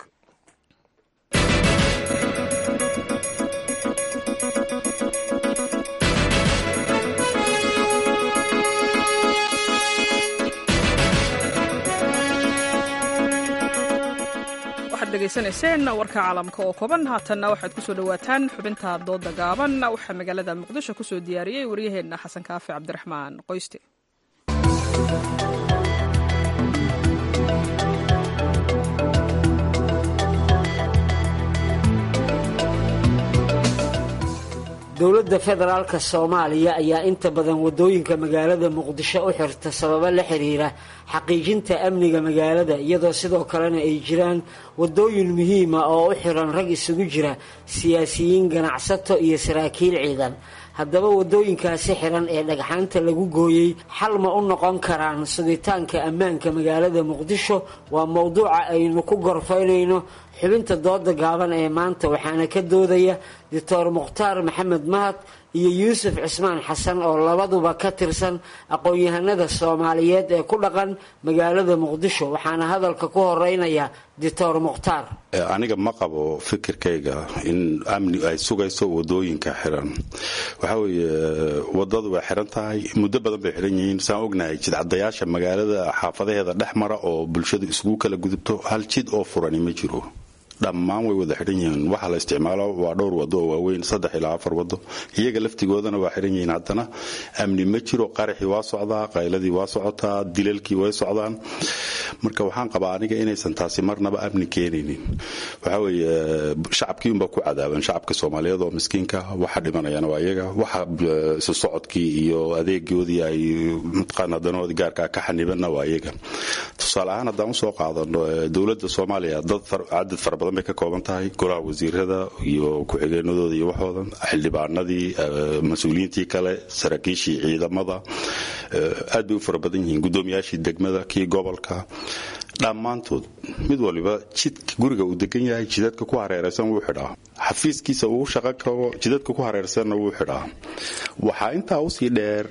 waxaad dhegaysanayseen warka caalamka oo kooban haatanna waxaad kusoo dhowaataan xubinta dooda gaaban waxaa magaalada muqdisho kusoo diyaariyey waryaheenna xasan kaafi cabdiraxmaan qoyste dowladda federaalka soomaaliya ayaa inta badan wadooyinka magaalada muqdisho u xirta sababo la xiriira xaqiijinta amniga magaalada iyadoo sidoo kalena ay jiraan wadooyin muhiima oo u xiran rag isugu jira siyaasiyiin ganacsato iyo saraakiil ciidan haddaba wadooyinkaasi xiran ee dhagxaanta lagu gooyey xal ma u noqon karaan sugitaanka ammaanka magaalada muqdisho waa mowduuca aynu ku gorfaynayno xubinta dooda gaaban ee maanta waxaana ka doodaya doctor mukhtaar maxamed mahad iyo yuusuf cismaan xasan oo labaduba ka tirsan aqoon-yahanada soomaaliyeed ee ku dhaqan magaalada muqdisho waxaana hadalka ku horeynaya doctor mukhtaar aniga ma qabo fikirkayga in amni ay sugayso wadooyinka xiran waxaa weeye wadadu way xiran tahay muddo badan bay xiran yihiin saan ognahay jidcadayaasha magaalada xaafadaheeda dhex mara oo bulshadu isugu kala gudubto hal jid oo furani ma jiro dhammaan way wada xiran yihiin waxa la isticmaalo waa dhowr wado oo waaweyn saddex ilaa afar wado iyaga laftigoodana waa xiran yihiin haddana amni ma jiro qaraxii waa socdaa qayladii waa socotaa dilalkii way socdaan marka waxaan qabaa aniga inaysan taasi marnaba amni keenaynin waxaa weeye shacabkii unbaa ku cadaaban shacabka soomaaliyeed oo miskiinka waxa dhimanayana waa iyaga waxa isu socodkii iyo adeegoodii ay mataqaana danoodii gaarkaa ka xanibanna waa iyaga tusaale ahaan haddaan usoo qaadano dowladda soomaaliya dad cadad fara badan bay ka kooban tahay golaha wasiirada iyo ku-xigeenadooda iyo waxoodan xildhibaanadii mas-uuliyiintii kale saraakiishii ciidamada aad bay u fara badan yihiin guddoomiyaashii degmada kii gobolka dhammaantood mid waliba jidka guriga uu degan yahay jidadka ku hareeraysan wuu xidhaa xafiiskiisa uu shaqo kago jidadka ku hareersanna wuu xidhaa waxaa intaa usii dheer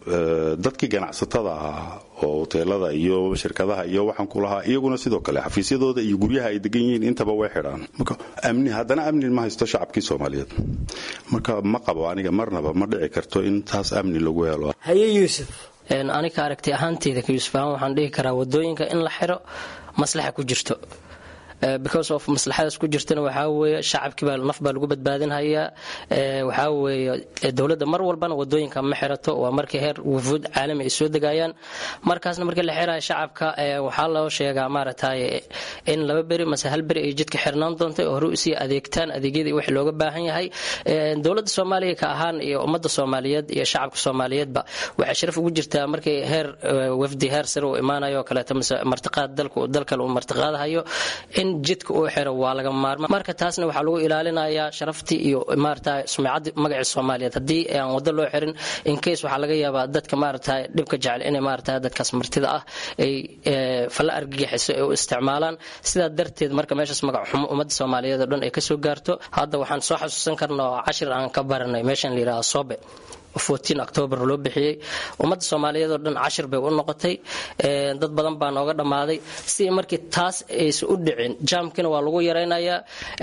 dadkii ganacsatada ahaa oo hoteelada iyo shirkadaha iyo waxaan ku lahaa iyaguna sidoo kale xafiisyadooda iyo guryaha ay degan yihiin intaba way xidhaan marka amni haddana amni ma haysto shacabkii soomaaliyeed marka ma qabo aniga marnaba ma dhici karto in taas amni lagu helo haye yuusuf aniga aragti ahaanteyda ka yuusuf ahaan waxaan dhihi karaa wadooyinka in la xiro maslaxa ku jirto because of maslaxadaas ku jirtana waxaa weeye shacabkiibaa naf baa lagu badbaadinhayaa waxaa weeye dowladda mar walbana wadooyinka ma xirato waa markii heer wufuud caalami ay soo degayaan markaasna markii la xiraya shacabka waxaa loo sheegaa maaragtay in laba beri mase hal beri ay jidka xirnaan doonta oo hore usii adeegtaan adeegyadii wixii looga baahan yahay dowladda soomaaliya ka ahaan iyo ummadda soomaaliyeed iyo shacabka soomaaliyeedba waxay sharaf ugu jirtaa markii heer wafdi heer sare uu imaanayo oo kaleeto mase martiqaad dalka dalkale uu martiqaadahayo in jidka uu xiro waa laga maarma marka taasna waxaa lagu ilaalinayaa sharaftii iyo maarata sumcadii magacii soomaaliyeed haddii aan wado loo xirin inkeys waxaa laga yaabaa dadka maarata dhibka jecel inay maarata dadkaas martida ah ay falla argagixiso ay u isticmaalaan sidaa darteed marka meeshaas magac xumo ummadda soomaaliyeed oo dhan ay kasoo gaarto hadda waxaan soo xasuusan karnaa oo cashir aan ka baranay meeshan la yidhaha sobe octoobar loo bixiyey ummadda soomaaliyeed oo dhan cashir bay u noqotay dad badan baa nooga dhammaaday si markii taas aysan u dhicin jaamkina waa lagu yaraynayaa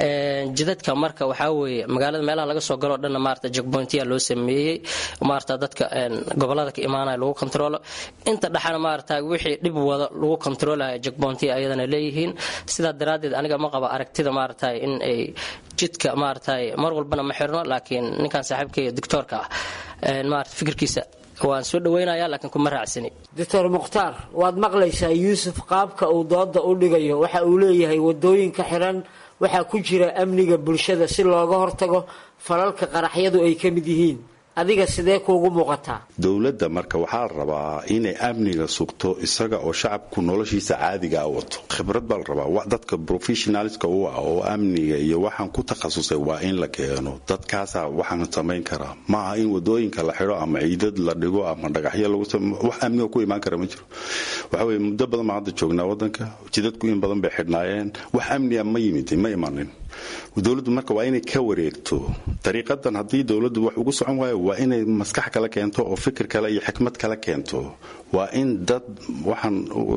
jidadka marka waxaa weeye magaalada meelaha laga soo galoo dhanna maarata jegbointiya loo sameeyey maarata dadka gobolada ka imaanaya lagu kontrolo inta dhexana maarata wixii dhib wada lagu kontroolaya jegbointiya ayadana leeyihiin sidaa daraaddeed aniga ma qaba aragtida maarata in ay jidka maarata mar walbana ma xirno laakiin ninkan saaxiibkaiyo doctoorka ah maarata fikirkiisa waan soo dhaweynaya laakiin kuma raacsani doctor mukhtaar waad maqlaysaa yuusuf qaabka uu dooda u dhigayo waxa uu leeyahay wadooyinka xiran waxaa ku jira amniga bulshada si looga hortago falalka qaraxyadu ay ka mid yihiin adiga sidee kuugu muuqataa dowladda marka waxaa la rabaa inay amniga sugto isaga oo shacabku noloshiisa caadigaa wato khibrad baa la rabaa dadka professionalska u ah oo amniga iyo waxaan ku takhasusay waa in la keeno dadkaasaa waxaan samayn karaa maaha in wadooyinka la xidho ama ciidad la dhigo ama dhagaxyo lagu wax amniga ku imaan kara ma jiro waxa weye muddo badan baan hadda joognaa wadanka jidadku in badan bay xidhnaayeen wax amniga ma yimid ma imanin dowladdu marka waa inay ka wareegto dariiqadan haddii dowladdu wax ugu socon waayo waa inay maskax kala keento oo fikir kale iyo xikmad kala keento waa in dad waxaan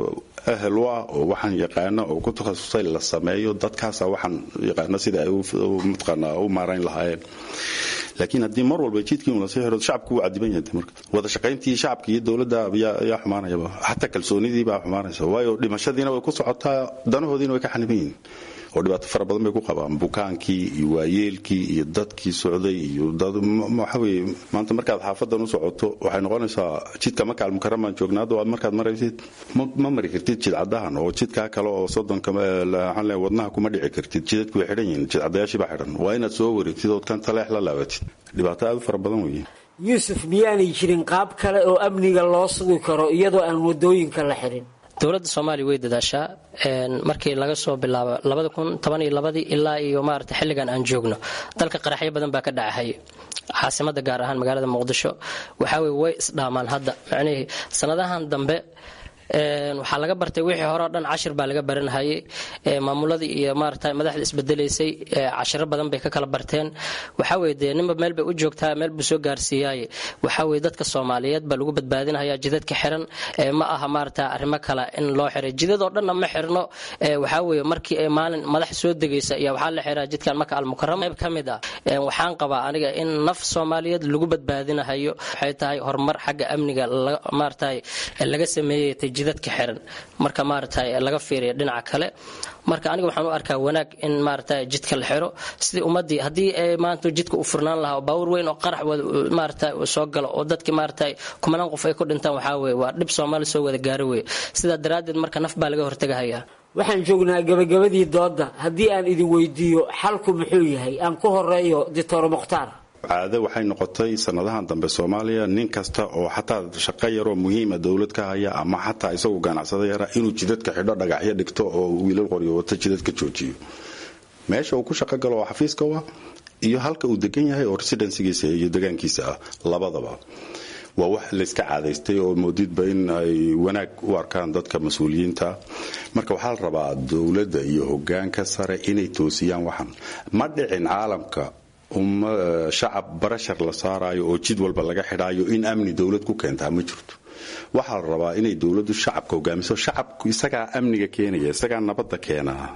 ahel u ah oo waxaan yaqaana oo ku takhasusay la sameeyo dadkaasa waxaan yaqaana sida ay mataqaanaa u maarayn lahaayeen laakiin haddii mar walba jidkii lasii xiro shacabku wuu cadiban yahay marka wada shaqayntii shacabka iyo dowladda yaa xumaanayaba xataa kalsoonidii baa xumaanaysa waayo dhimashadiina way ku socotaa danahoodiina way ka xaniban yihiin oo dhibaato fara badan bay ku qabaan bukaankii iyo waayeelkii iyo dadkii socday iyo waxa weye maanta markaad xaafadan u socoto waxay noqonaysaa jidka makaal mukaramaan joognaado aad markaad maraysid ma mari kartid jidcadahan oo jidkaa kale oo soddonka waxaan leeyahay wadnaha kuma dhici kartid jidadku way xidhan yihiin jidcadayaashii baa xidhan waa inaad soo wareegtid ood kan taleex la laabatid dhibaato aad u fara badan weeye yuusuf miyaanay jirin qaab kale oo amniga loo sugi karo iyadoo aan wadooyinka la xirin dowladda soomaaliya way dadaashaa markii laga soo bilaabo labada kun toban iyo labadii ilaa iyo maarata xilligan aan joogno dalka qaraxyo badan baa ka dhacahay caasimada gaar ahaan magaalada muqdisho waxaa weye way isdhaamaan hadda macnihii sanadahan dambe waxaa laga bartay wixii hore o dhan cashir baa laga baranhayay maamuladii iyo maarata madaxda isbedelaysay cashiro badan bay ka kala barteen waxaa weye dee ninba meel bay u joogtaa meel buu soo gaarsiiyaaye waxaa weye dadka soomaaliyeed baa lagu badbaadinhayaa jidadka xiran ma aha maarata arrimo kale in loo xiray jidadoo dhanna ma xirno waxaa weye markii ay maalin madax soo degaysa iyo waxaa la xiraa jidkan maka almukarama qayb ka mid ah waxaan qabaa aniga in naf soomaaliyeed lagu badbaadinahayo waxay tahay horumar xagga amniga maarata laga sameeyay jidadka xiran marka maarata laga fiiriya dhinaca kale marka aniga waxaan u arkaa wanaag in maarata jidka la xiro sidii ummadii haddii maanta jidka u furnaan lahaa baawur weyn oo qarax maarata soo galo oo dadkii maarata kumanaan qof ay ku dhintaan waxaa weye waa dhib soomaali soo wada gaaro weye sidaa daraaddeed marka naf baa laga hortegahayaa waxaan joognaa gabagabadii doodda haddii aan idin weydiiyo xalku muxuu yahay aan ku horeeyo doctor mukhtaar caade waxay noqotay sanadahan dambe soomaaliya nin kasta oo xataa shaqo yaroo muhiima dowlad ka haya ama xataa isagu ganacsado yara inuu jidadka xidho dhagaxyo dhigto oo wiilal qoryo wata jidadka joojiyo meesha uu ku shaqo galo oo xafiiska u ah iyo halka uu degan yahay oo residensigiisa iyo degaankiisa ah labadaba waa wax layska caadaystay oo moodidba in ay wanaag u arkaan dadka mas-uuliyiinta marka waxaa la rabaa dowladda iyo hogaanka sare inay toosiyaan waxan ma dhicin caalamka uma shacab barashar la saarayo oo jid walba laga xidhaayo in amni dowlad ku keentaa ma jirto waxaa la rabaa inay dowladdu shacabka hogaamiso shacabku isagaa amniga keenaya isagaa nabadda keenaa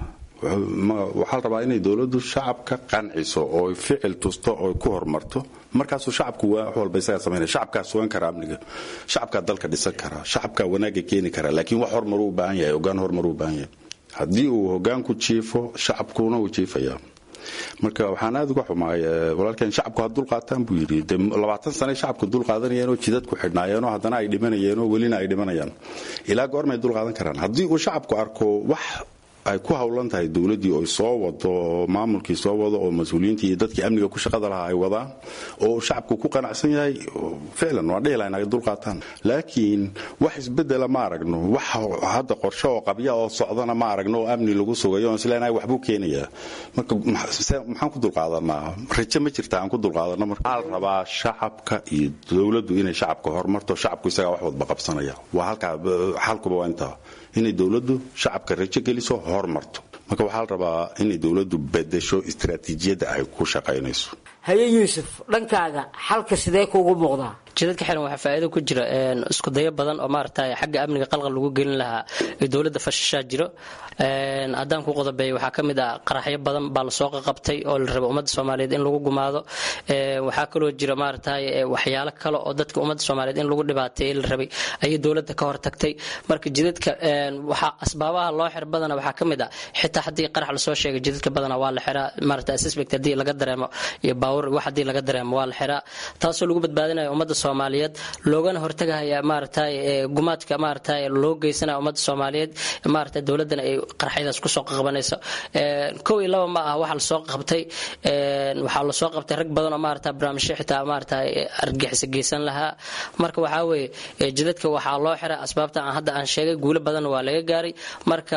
waxaa la rabaa inay dowladdu shacabka qanciso oo ficil tusto oo ku horumarto markaasuu shacabku wax walba isagaa samaynaya shacabkaa sugan kara amniga shacabkaa dalka dhisan kara shacabkaa wanaaga keeni kara laakiin wax horumar u baahan yahay hogaan horumar u baahan yahay haddii uu hogaanku jiifo shacabkuna uu jiifaya marka waxaan aad uga xumaay walaalkeen shacabku ha dulqaataan buu yidhi de labaatan sane shacabku dulqaadanayeenoo jidadku xidhnaayeenoo haddana ay dhimanayeenoo welina ay dhimanayaan ilaa goormay dulqaadan karaan haddii uu shacabku arko wax ay ku howlan tahay dowladdii oo soo wado oo maamulkii soo wado oo mas-uuliyiintii iyo dadkii amniga ku shaqada lahaa ay wadaan oo shacabku ku qanacsan yahay ficlan waan dhihi lahayn ay dulqaataan laakiin wax isbedela ma aragno wax hadda qorshe oo qabya oo socdana ma aragno oo amni lagu sugayo on isleenahay waxbuu keenayaa marka maxaan ku dulqaadanaa rajo ma jirta aan ku dulqaadano marka waxaa la rabaa shacabka iyo dowladdu inay shacabka horumarto shacabku isagaa wax wadba qabsanaya waa halkaa xalkuba waa intaa inay dowladdu shacabka rajo geliso hormarto marka waxaa la rabaa inay dowladdu bedesho istaraatiijiyadda ay ku shaqaynayso haye yuusuf dhankaaga xalka sidee kuugu muuqdaa jidadka xiran waxaa faa'iido ku jira isku dayo badan oo maaragtay xagga amniga qalqal lagu gelin lahaa ee dowladda fashashaa jiro haddaan ku qodobeeyo waxaa ka mid ah qaraxyo badan baa lasoo qaqabtay oo la rabo ummadda soomaaliyeed in lagu gumaado waxaa kaloo jira maaragtay waxyaalo kale oo dadka ummadda soomaaliyeed in lagu dhibaateeyey la rabay ayay dowladda ka hortagtay marka jidadka waxaa asbaabaha loo xir badana waxaa ka mid ah xitaa haddii qarax lasoo sheegay jidadka badana waa la xiraa maaragtay suspect haddii laga dareemo iyo baawur wax haddii laga dareemo waa la xiraa taasoo lagu badbaadinaya ummadda soomaaliyeed loogana hortagahaya maaragtay gumaadka maaragtay loo geysanaya ummadda soomaaliyeed maaragtay dowladdana ay qaraxyadaas kusoo qabanayso kow iyo laba ma ah waxa lasoo qabtay waxaa lasoo qabtay rag badan oo maaragtay barnaamijyo xitaa maaragtay argixisa geysan lahaa marka waxaa weeye jidadka waxaa loo xiray asbaabta aan hadda aan sheegay guulo badan waa laga gaaray marka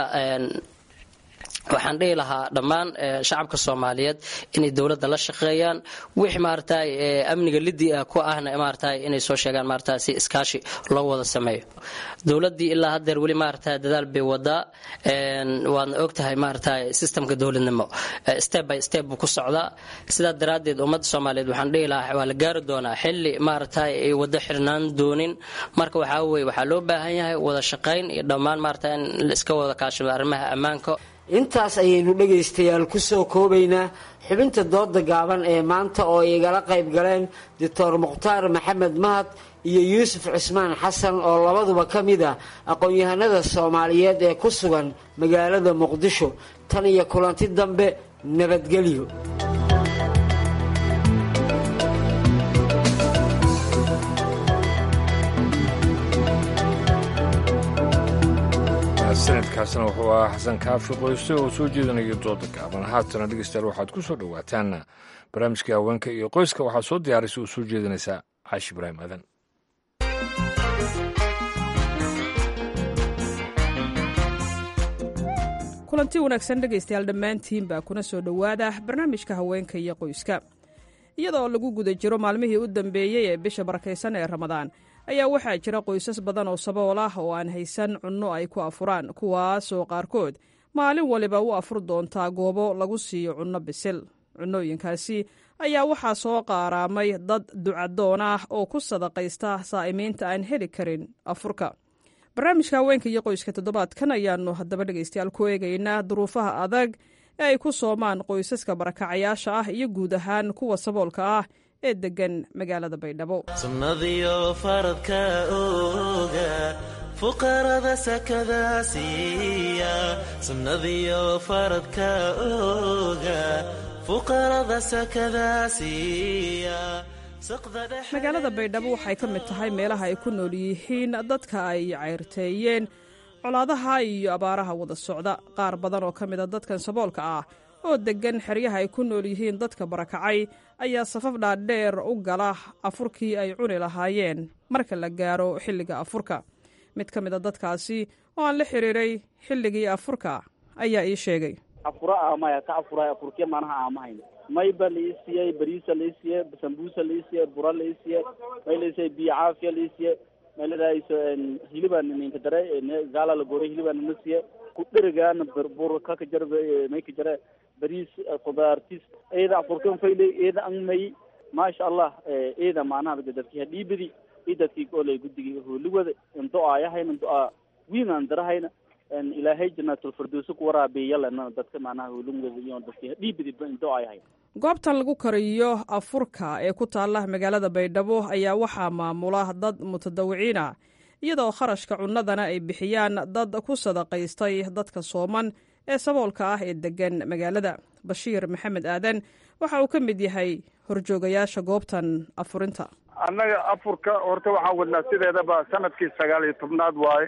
waxaan dhihi lahaa dhammaan shacabka soomaaliyeed inay dowladda la shaqeeyaan wix maaragtay amniga lidii ah ku ahna maaragtay inay soo sheegaan maaragtay si iskaashi loo wada sameeyo dowladdii ilaa haddeer weli maaragtay dadaal bay wadaa waadna ogtahay maaragtay systemka dowladnimo step by step buu ku socdaa sidaa daraaddeed ummadda soomaaliyeed waxaan dhihi lahaa waa la gaari doonaa xilli maaragtay ay wada xirnaan doonin marka waxaa weeye waxaa loo baahan yahay wada shaqayn iyo dhammaan maaragtay in la iska wada kaashado arrimaha ammaanka intaas ayaynu dhegaystayaal ku soo koobaynaa xubinta dooda gaaban ee maanta oo igala qayb galeen doctor mukhtaar maxamed mahad iyo yuusuf cismaan xasan oo labaduba ka mid ah aqoon-yahanada soomaaliyeed ee ku sugan magaalada muqdisho tan iyo kulanti dambe nabadgelyo sanadkaasna wuxuu ahaa xasan kaafi qoyse oo soo jeedinaya dooda gaaban haatana dhegeystayaal waxaad ku soo dhowaataan barnaamijkai haweenka iyo qoyska waxaa soo diyaaraysa oo soo jeedinaysaa caashi ibraahim aadan kulanti wanaagsan dhegaystayaal dhammaantiinbaa kuna soo dhowaada barnaamijka haweenka iyo qoyska iyadoo lagu guda jiro maalmihii u dambeeyey ee bisha barakaysan ee ramadaan ayaa waxaa jira qoysas badan oo sabool ah oo aan haysan cunno ay ku afuraan kuwaasoo qaarkood maalin waliba u afur doontaa goobo lagu siiyo cunno bisil cunnooyinkaasi ayaa waxaa soo qaaraamay dad ducadoon ah oo ku sadaqaysta saa'imiinta aan heli karin afurka barnaamijka haweenka iyo qoyska toddobaadkan ayaannu haddaba dhegaystayaal ku eegaynaa duruufaha adag ee ay ku soomaan qoysaska barakacayaasha ah iyo guud ahaan kuwa saboolka ah ee degan magaalada baydhabo sunnadiyo faradka ooga fuqarada sakada siiya sunnadiyo faradka ooga fuqarada sakada siiya magaalada baydhabo waxay ka mid tahay meelaha ay ku nool yihiin dadka ay cayrteeyeen colaadaha iyo abaaraha wada socda qaar badan oo ka mida dadkan saboolka ah oo deggan xeryaha ay ku nool yihiin dadka barakacay ayaa safaf dhaadheer u gala afurkii ay cuni lahaayeen marka la gaaro xilliga afurka mid ka mid a dadkaasi oo aan la xiriiray xilligii afurka ayaa ii sheegay afura ah maya ka afura afurkiya maanaha aamahayn mayba lai siiyey bariisa lai siiyey sambuusa lai siiyey bura lai siiyey may lai siiyey biyo caafiya lai siiyey may ladahayso hilibaa ninka dare gaala la goray hilibaa nina siiyey kudherigaana bur kaka jar may ka jare bariis khudaartis eeda afurkan fayle eeda angmay maasha allah eeda macnaha dadki hadhiibadi i dadki olay gudigi hooligwada into aayahayna into a wiinaan darahayna ilaahay janaatul-firdowsi ku waraabiyalalena dadka macnaha hooligwada iyo dadki hadhiibadi into aayahay goobtan lagu kariyo afurka ee ku taala magaalada baydhabo ayaa waxaa maamula dad mutadawiciina iyadoo kharashka cunnadana ay bixiyaan dad ku sadaqaystay dadka sooman ee saboolka ah ee degan magaalada bashiir maxamed aadan waxa uu ka mid yahay horjoogayaasha goobtan afurinta annaga afurka horta waxaan wadnaa sideedaba sanadkii sagaal iyo tobnaad waaye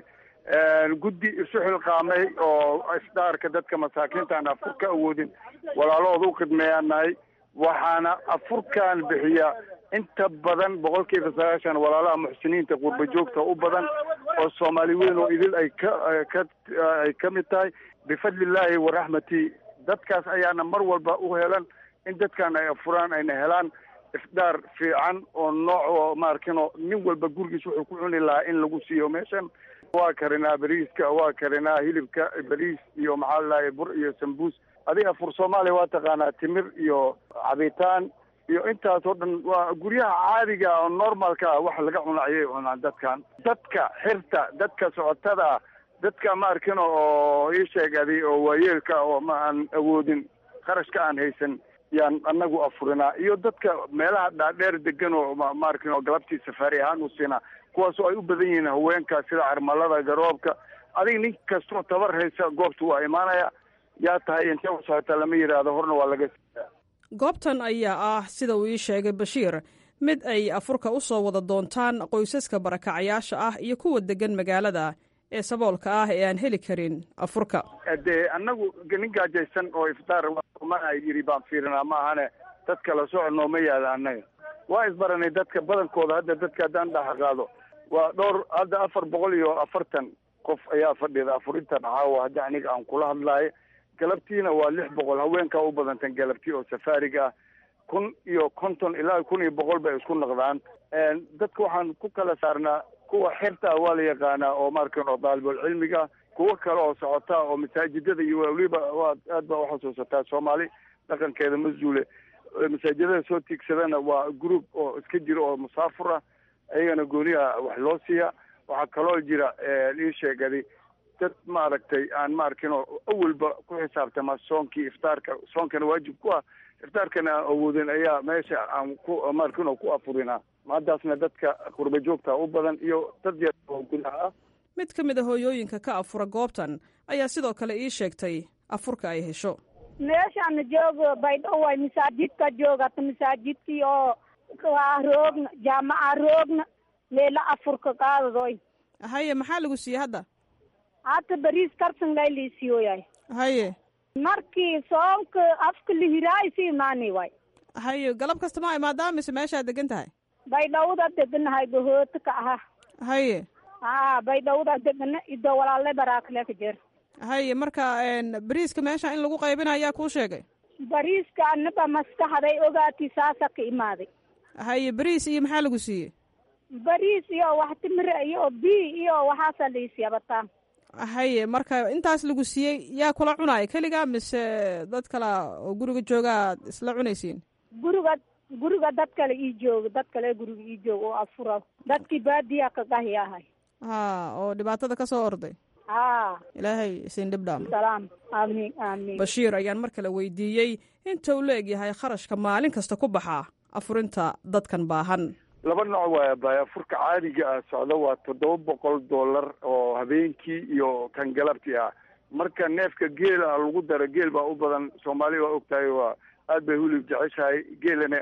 guddi isu xilqaamay oo isdaarka dadka masaakiinta aan afurka awoodin walaalahooda u khidmeeyaan nahay waxaana afurkan bixiya inta badan boqolkiiba sagaashan walaalaha muxsiniinta qurba joogta u badan oo soomaali weyn oo idil ay ka ka ay ka mid tahay bifadlillaahi waraxmati dadkaas ayaana mar walba u helan in dadkan ay afuraan ayna helaan ifdaar fiican oo nooc oo maarkino nin walba gurigiis wuxuu ku cuni lahaa in lagu siiyo meeshan waa karinaa bariiska waa karinaa hilibka bariis iyo maxaa ladahay bur iyo sambuus adiga afur soomaaliya waa taqaanaa timir iyo cabitaan iyo intaas oo dhan waa guryaha caadiga oo normalka ah wax laga cuno ayay cunaan dadkan dadka xirta dadka socotada ah dadka ma arkino oo ii sheegadi oo waayeelka oo ma aan awoodin kharashka aan haysan yaan anagu afurinaa iyo dadka meelaha dhaadheer degan oo ma arkin oo galabtii safaari ahaan u siinaa kuwaasoo ay u badan yihiin haweenka sida carmalada garoobka adiga nin kastoo tabar haysa goobta waa imaanaya yaa tahay intee u socota lama yidhaahdo horna waa laga goobtan ayaa ah sida uu ii sheegay bashiir mid ay afurka u soo wada doontaan qoysaska barakacayaasha ah iyo kuwa degan magaalada ee saboolka ah ee aan heli karin afurka dee annagu nin gaajaysan oo iftaar mana yidhi baan fiirinaa ma ahane dad kala soco nooma yaada annaga waa isbaranay dadka badankooda hadda dadka haddaan dhaxa qaado waa dhowr hadda afar boqol iyo afartan qof ayaa fadhida afurinta dhacaawa hadda aniga aan kula hadlaayo galabtiina waa lix boqol haweenkaa u badantan galabtii oo safaariga ah kun iyo konton ilaa kun iyo boqol bay isku noqdaan dadka waxaan ku kala saarnaa kuwa xirta waa la yaqaanaa oo markan oo daalibul cilmiga kuwo kale oo socota oo masaajidada iyo weliba waa aad baa uxasuusataa soomaali dhaqankeeda ma zuule masaajidada soo tiigsadana waa group oo iska jira oo musaafur ah ayagana gooniha wax loo siiya waxaa kaloo jira ii sheegadi dad maaragtay aan maarkin oo awalba ku xisaabtama soonkii iftaarka soonkana waajib ku ah iftaarkana aan awoodin ayaa meesha aan ku maarkin oo ku afurinaa maadaasna dadka qurba joogta u badan iyo dad yar oo gudaha ah mid ka mid a hooyooyinka ka afura goobtan ayaa sidoo kale ii sheegtay afurka ay hesho meeshaan joogo baydho way masaajidka joogata masaajidkii oo waa roogna jaamaca roogna leela afurka qaadadoy haye maxaa lagu siiyey hadda hata bariis karsan lay liisiyoyay haye markii soonka afka lihiraay si imaani way haye galab kasta ma imaadaa mise meeshaad degan tahay baydhawda deganahay bahoota ka aha haye ha baydhawda degana ido walaale baraakale ka jeer haye marka bariiska meesha in lagu qaybina ayaa kuu sheegay bariiska anaba maskaxday ogaati saasa ka imaaday haye bariis iyo maxaa lagu siiyey bariis iyo wax timire iyo bi iyo waxaasa liisiya bataan haye marka intaas lagu siiyey yaa kula cunaaya keliga mise dad kala oo guriga jooga isla cunaysiin guriga guriga dad kale ii jooga dad kale guriga ii jooga oo afura dadkii baadiya ka qahi ahay ha oo dhibaatada ka soo orday ha ilaahay isin dhibdhaam salaam aamin aamin bashiir ayaan mar kale weydiiyey inta uu la-eg yahay kharashka maalin kasta ku baxaa afurinta dadkan baahan laba nooc waaya baay afurka caadiga ah socda waa toddoba boqol dollar oo habeenkii iyo kan galabtii ah marka neefka geela lagu daro geel baa u badan soomaali waa ogtahay waa aad bay hulib jeceshahay geelana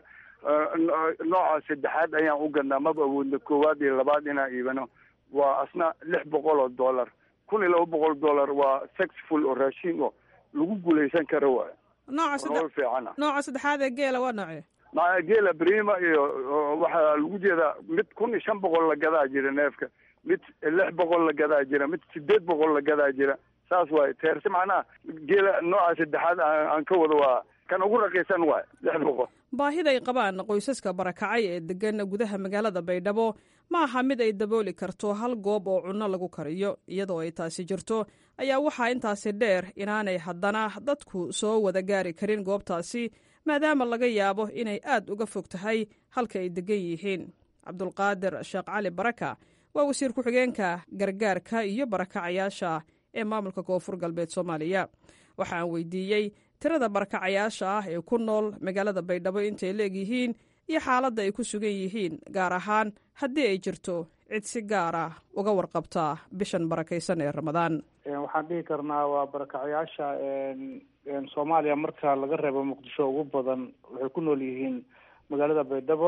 nooca saddexaad ayaan u gadnaa maba awoodna koowaad iyo labaad inaan iibano waa asna lix boqol oo dollar kun iyo laba boqol dollar waa sexful oo raashin oo lagu guulaysan karo waay nooca nolol fiican ah nooca saddexaad ee geela waa noocee maa geela brima iyo waxaa lagu jeedaa mid kun iyo shan boqol la gadaa jira neefka mid lix boqol la gadaa jira mid sideed boqol la gadaa jira saas waaye teerse macnaha geela nooca saddexaad aan ka wado waa kan ugu raqiisan waay lix boqol baahida ay qabaan qoysaska barakacay ee degan gudaha magaalada baydhabo ma aha mid ay dabooli karto hal goob oo cunno lagu kariyo iyadoo ay taasi jirto ayaa waxaa intaasi dheer inaanay haddana dadku soo wada gaari karin goobtaasi maadaama laga yaabo inay aad uga fog tahay halka ay degan yihiin cabdulqaadir sheekh cali baraka waa wasiir ku-xigeenka gargaarka iyo barakacayaasha ee maamulka koonfur galbeed soomaaliya waxa aan weydiiyey tirada barakacayaasha ah ee ku nool magaalada baydhabo intay leegyihiin iyo xaaladda ay ku sugan yihiin gaar ahaan haddii ay jirto cid si gaar ah uga warqabta bishan barakaysan ee ramadaan waxaan dhihi karnaa waa barakacayaasha soomaaliya marka laga reebo muqdisho ugu badan waxay ku nool yihiin magaalada baydhabo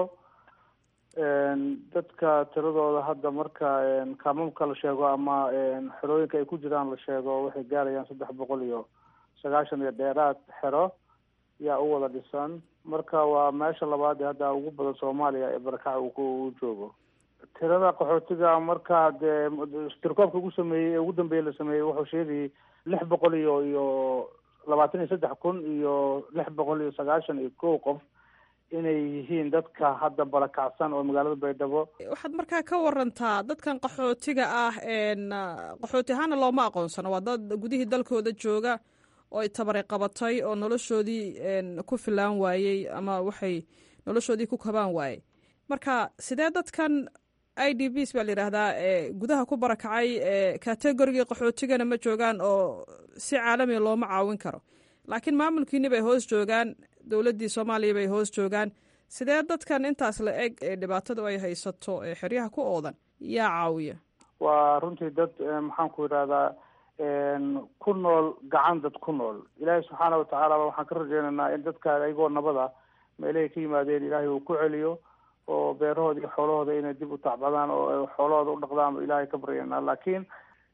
dadka tiradooda hadda marka kaamamka la sheego ama xerooyinka ay ku jiraan la sheego waxay gaarayaan saddex boqol iyo sagaashan iyo dheeraad xero yaa u wada dhisan marka waa meesha labaad ee hadda ugu badan soomaaliya ee barakaca uu joogo tirada qaxootiga marka dee tirkoobka ugu sameeyey ee ugu dambeeyey la sameeyey wuxuu sheegayay lix boqol iyo iyo labaatan iyo saddex kun iyo lix boqol iyo sagaashan iyo kow qof inay yihiin dadka hadda barakacsan oo magaalada baydhabo waxaad markaa ka warantaa dadkan qaxootiga ah qaxooti ahaana looma aqoonsano waa dad gudihii dalkooda jooga oo ay tabari qabatay oo noloshoodii ku filaan waayey ama waxay noloshoodii ku kabaan waayey marka sidee dadkan i d bs baa la yidhaahdaa gudaha ku barakacay kategorigii qaxootigana ma joogaan oo si caalamiga looma caawin karo laakiin maamulkiini bay hoos joogaan dowladdii soomaaliya bay hoos joogaan sidee dadkan intaas la eg ee dhibaatadu ay haysato ee xeryaha ku oodan yaa caawiya waa runtii dad maxaan ku yidhahdaa ku nool gacan dad ku nool ilaahay subxaana watacaala waxaan ka rajeynaynaa in dadka ayagoo nabada meelahay ka yimaadeen ilaahay uu ku celiyo oo beerahooda iyo xoolahooda inay dib u tacbadaan oo xoolahooda u dhaqdaan ilaahay ka baryanaa laakiin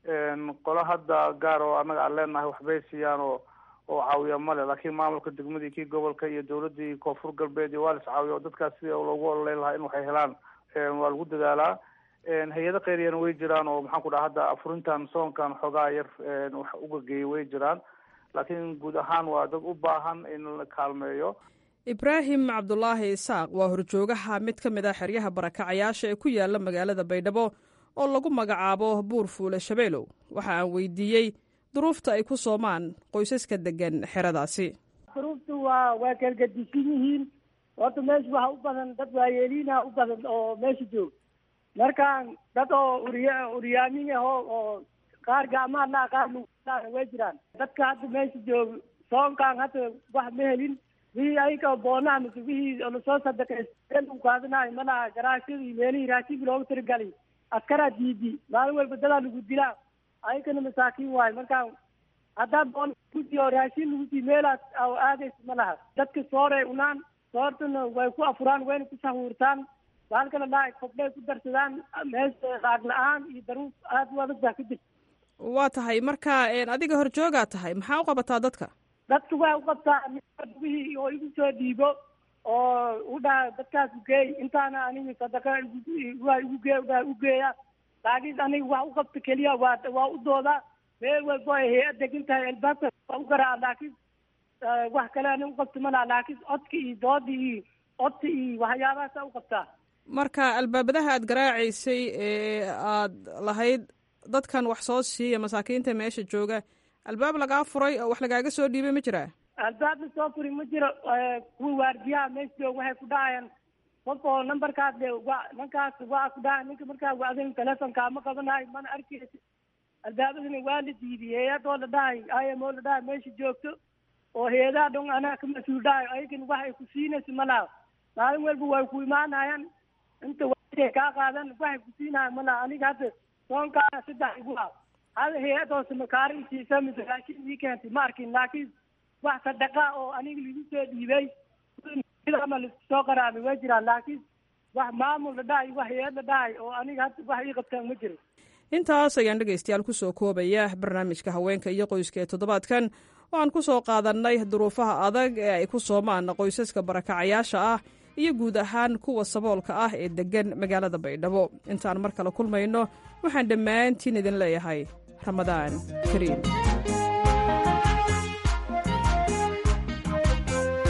qolo hadda gaar oo annaga aan leenahay waxbay siiyaan oo oo caawiya male laakiin maamulka degmadii kii gobolka iyo dowladii koonfur galbeed iyo waa lis caawiya oo dadkaas sidii loogu ololeyn lahaa in waxay helaan waa lagu dadaalaa hay-ado kheyriyana way jiraan oo maxaan ku dhaha hadda afurintan soonkan xoogaa yar wax uga geeyay way jiraan laakiin guud ahaan waa dad u baahan in la kaalmeeyo ibraahim cabdulaahi isaaq waa horjoogaha mid ka mid ah xeryaha barakacayaasha ee ku yaala magaalada baydhabo oo lagu magacaabo buur fuule shabeelow waxa aan weydiiyey duruufta ay ku soomaan qoysaska degan xeradaasi duruuftu waa waa kalgadisan yihiin horta meesha waxa u badan dad waayeeliina u badan oo meesha joog markaan dad oo uriya uryaamin aho oo qaar gacmaha laa qaar lugaana way jiraan dadka hadda meesha joog soonkaan hadda wax ma helin wixii ayaga boonaha mise wixii lasoo sadaqaysta lagu qaadanayo malaha garaashada iyo meelihii raashinka loogu tirigalay askaraa diidi maalin walba dadaa lagu dilaa ayagana masaakiin waayo marka haddaa boon lagusiiyo raashin lagu sii meelaas aadaysa ma laha dadka sooray unaan soortana way ku afuraan wayna ku sahuurtaan baalkana laa kobdhay ku darsadaan meesha laag la-aan iyo daruuf aad u adag baa ka jirta waa tahay marka adiga horjoogaa tahay maxaa u qabataa dadka dadka waxay u qabtaa wixii oo igu soo dhiibo oo u dhaha dadkaas ugeey intaana aniga sadaqa waa igu gee udhaha ugeeya laakiin aniga wax u qabta keliya waa waa u doodaa meel walba ay hay-ad degan tahay albaabka waa u garaa laakiin wax kale aniga u qabta malaha laakiin codka iyo dooda iyo codka iyo waxyaabahaasa u qabtaa marka albaabadaha aad garaacaysay ee aad lahayd dadkan wax soo siiya masaakiinta meesha jooga albaab lagaa furay oo wax lagaaga soo dhiibay ma jiraa albaab la soo furi ma jiro kuwa waardiyaha meesha joog waxay ku dhahayaan qof oo numberkaas de wa ninkaas waa ku dhahay ninka markaa wacdan telefonka ma qabanayo mana arkeysa albaabadana waa la diidiy hay-ad oo la dhahay im oo la dhahay meesha joogto oo hay-adaha dhon anaa ka mas-uul dhahayo ayagana wax ay ku siinaysa malaha maalin walba way ku imaanayaan inta waay kaa qaadan waxay ku siinayan malaha aniga hadda soonkaana saddex igu ah hal hay-ad oo samakaari isiisa mise raashin ii keentay ma arkin laakiin wax sadaqa oo aniga lagu soo dhiibay ama laisku soo qaraabay way jiraan laakiin wax maamul la dhahay wax hay-ad la dhahay oo aniga hadda wax ii qabtaan ma jiro intaas ayaan dhegaystayaal ku soo koobaya barnaamijka haweenka iyo qoyska ee toddobaadkan oo aan ku soo qaadannay duruufaha adag ee ay ku soomaan qoysaska barakacayaasha ah iyo guud ahaan kuwa saboolka ah ee deggan magaalada baydhabo intaan mar kale kulmayno waxaan dhammaantiin idin leeyahay ramadaan kariim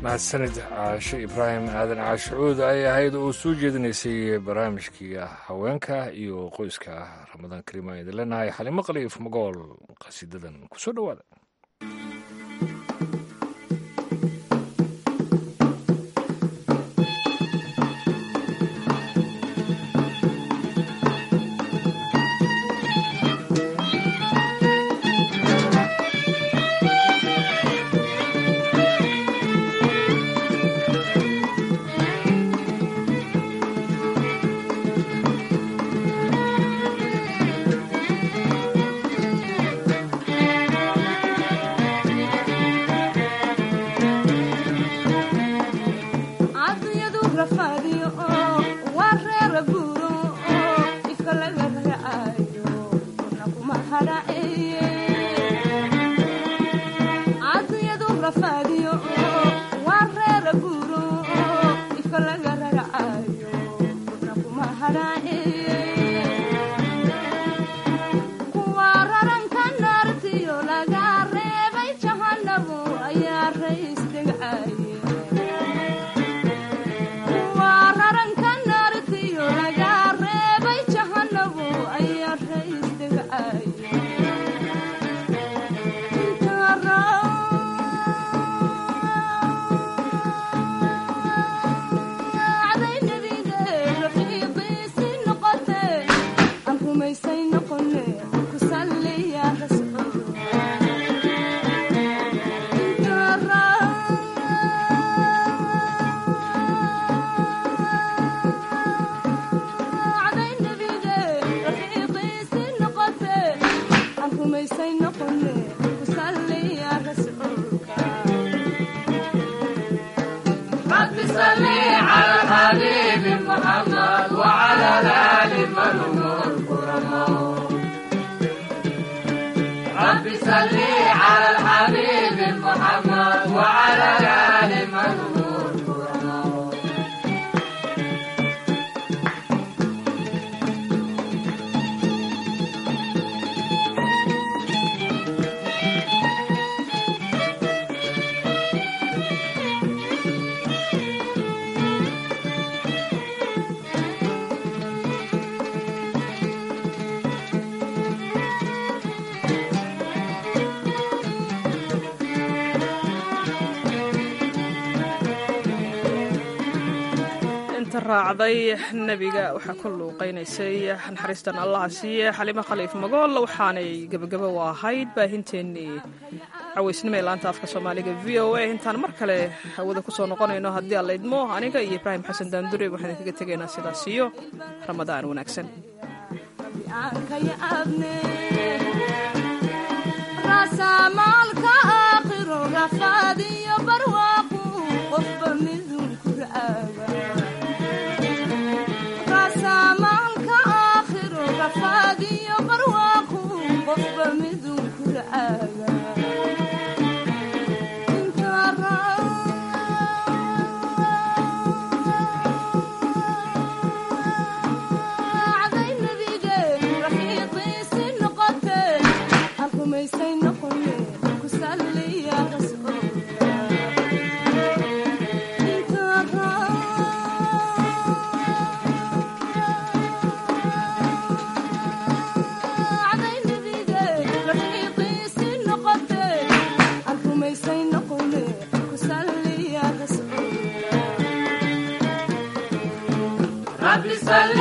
mahadsanid caashe ibraahim aadan caashicuud ay ahayd oo soo jeedinaysay barnaamijkii haweenka iyo qoyska ramadaan kariim aan idin leenahay xalimo qaliif magool qasiidadan kusoo dhowaada raacday nebiga waxaa ku luuqaynaysay naxariistan allaha siiye xalimo khaliif magool waxaanay gebagabo u ahayd baahinteennii cawaysnimo ee laanta afka soomaaliga v o a intaan mar kale hawada kusoo noqonayno haddii alla idmo aniga iyo ibraahim xasan daandure waxaan idinkaga tegaynaa sidaas iyo ramadaan wanaagsan رب صل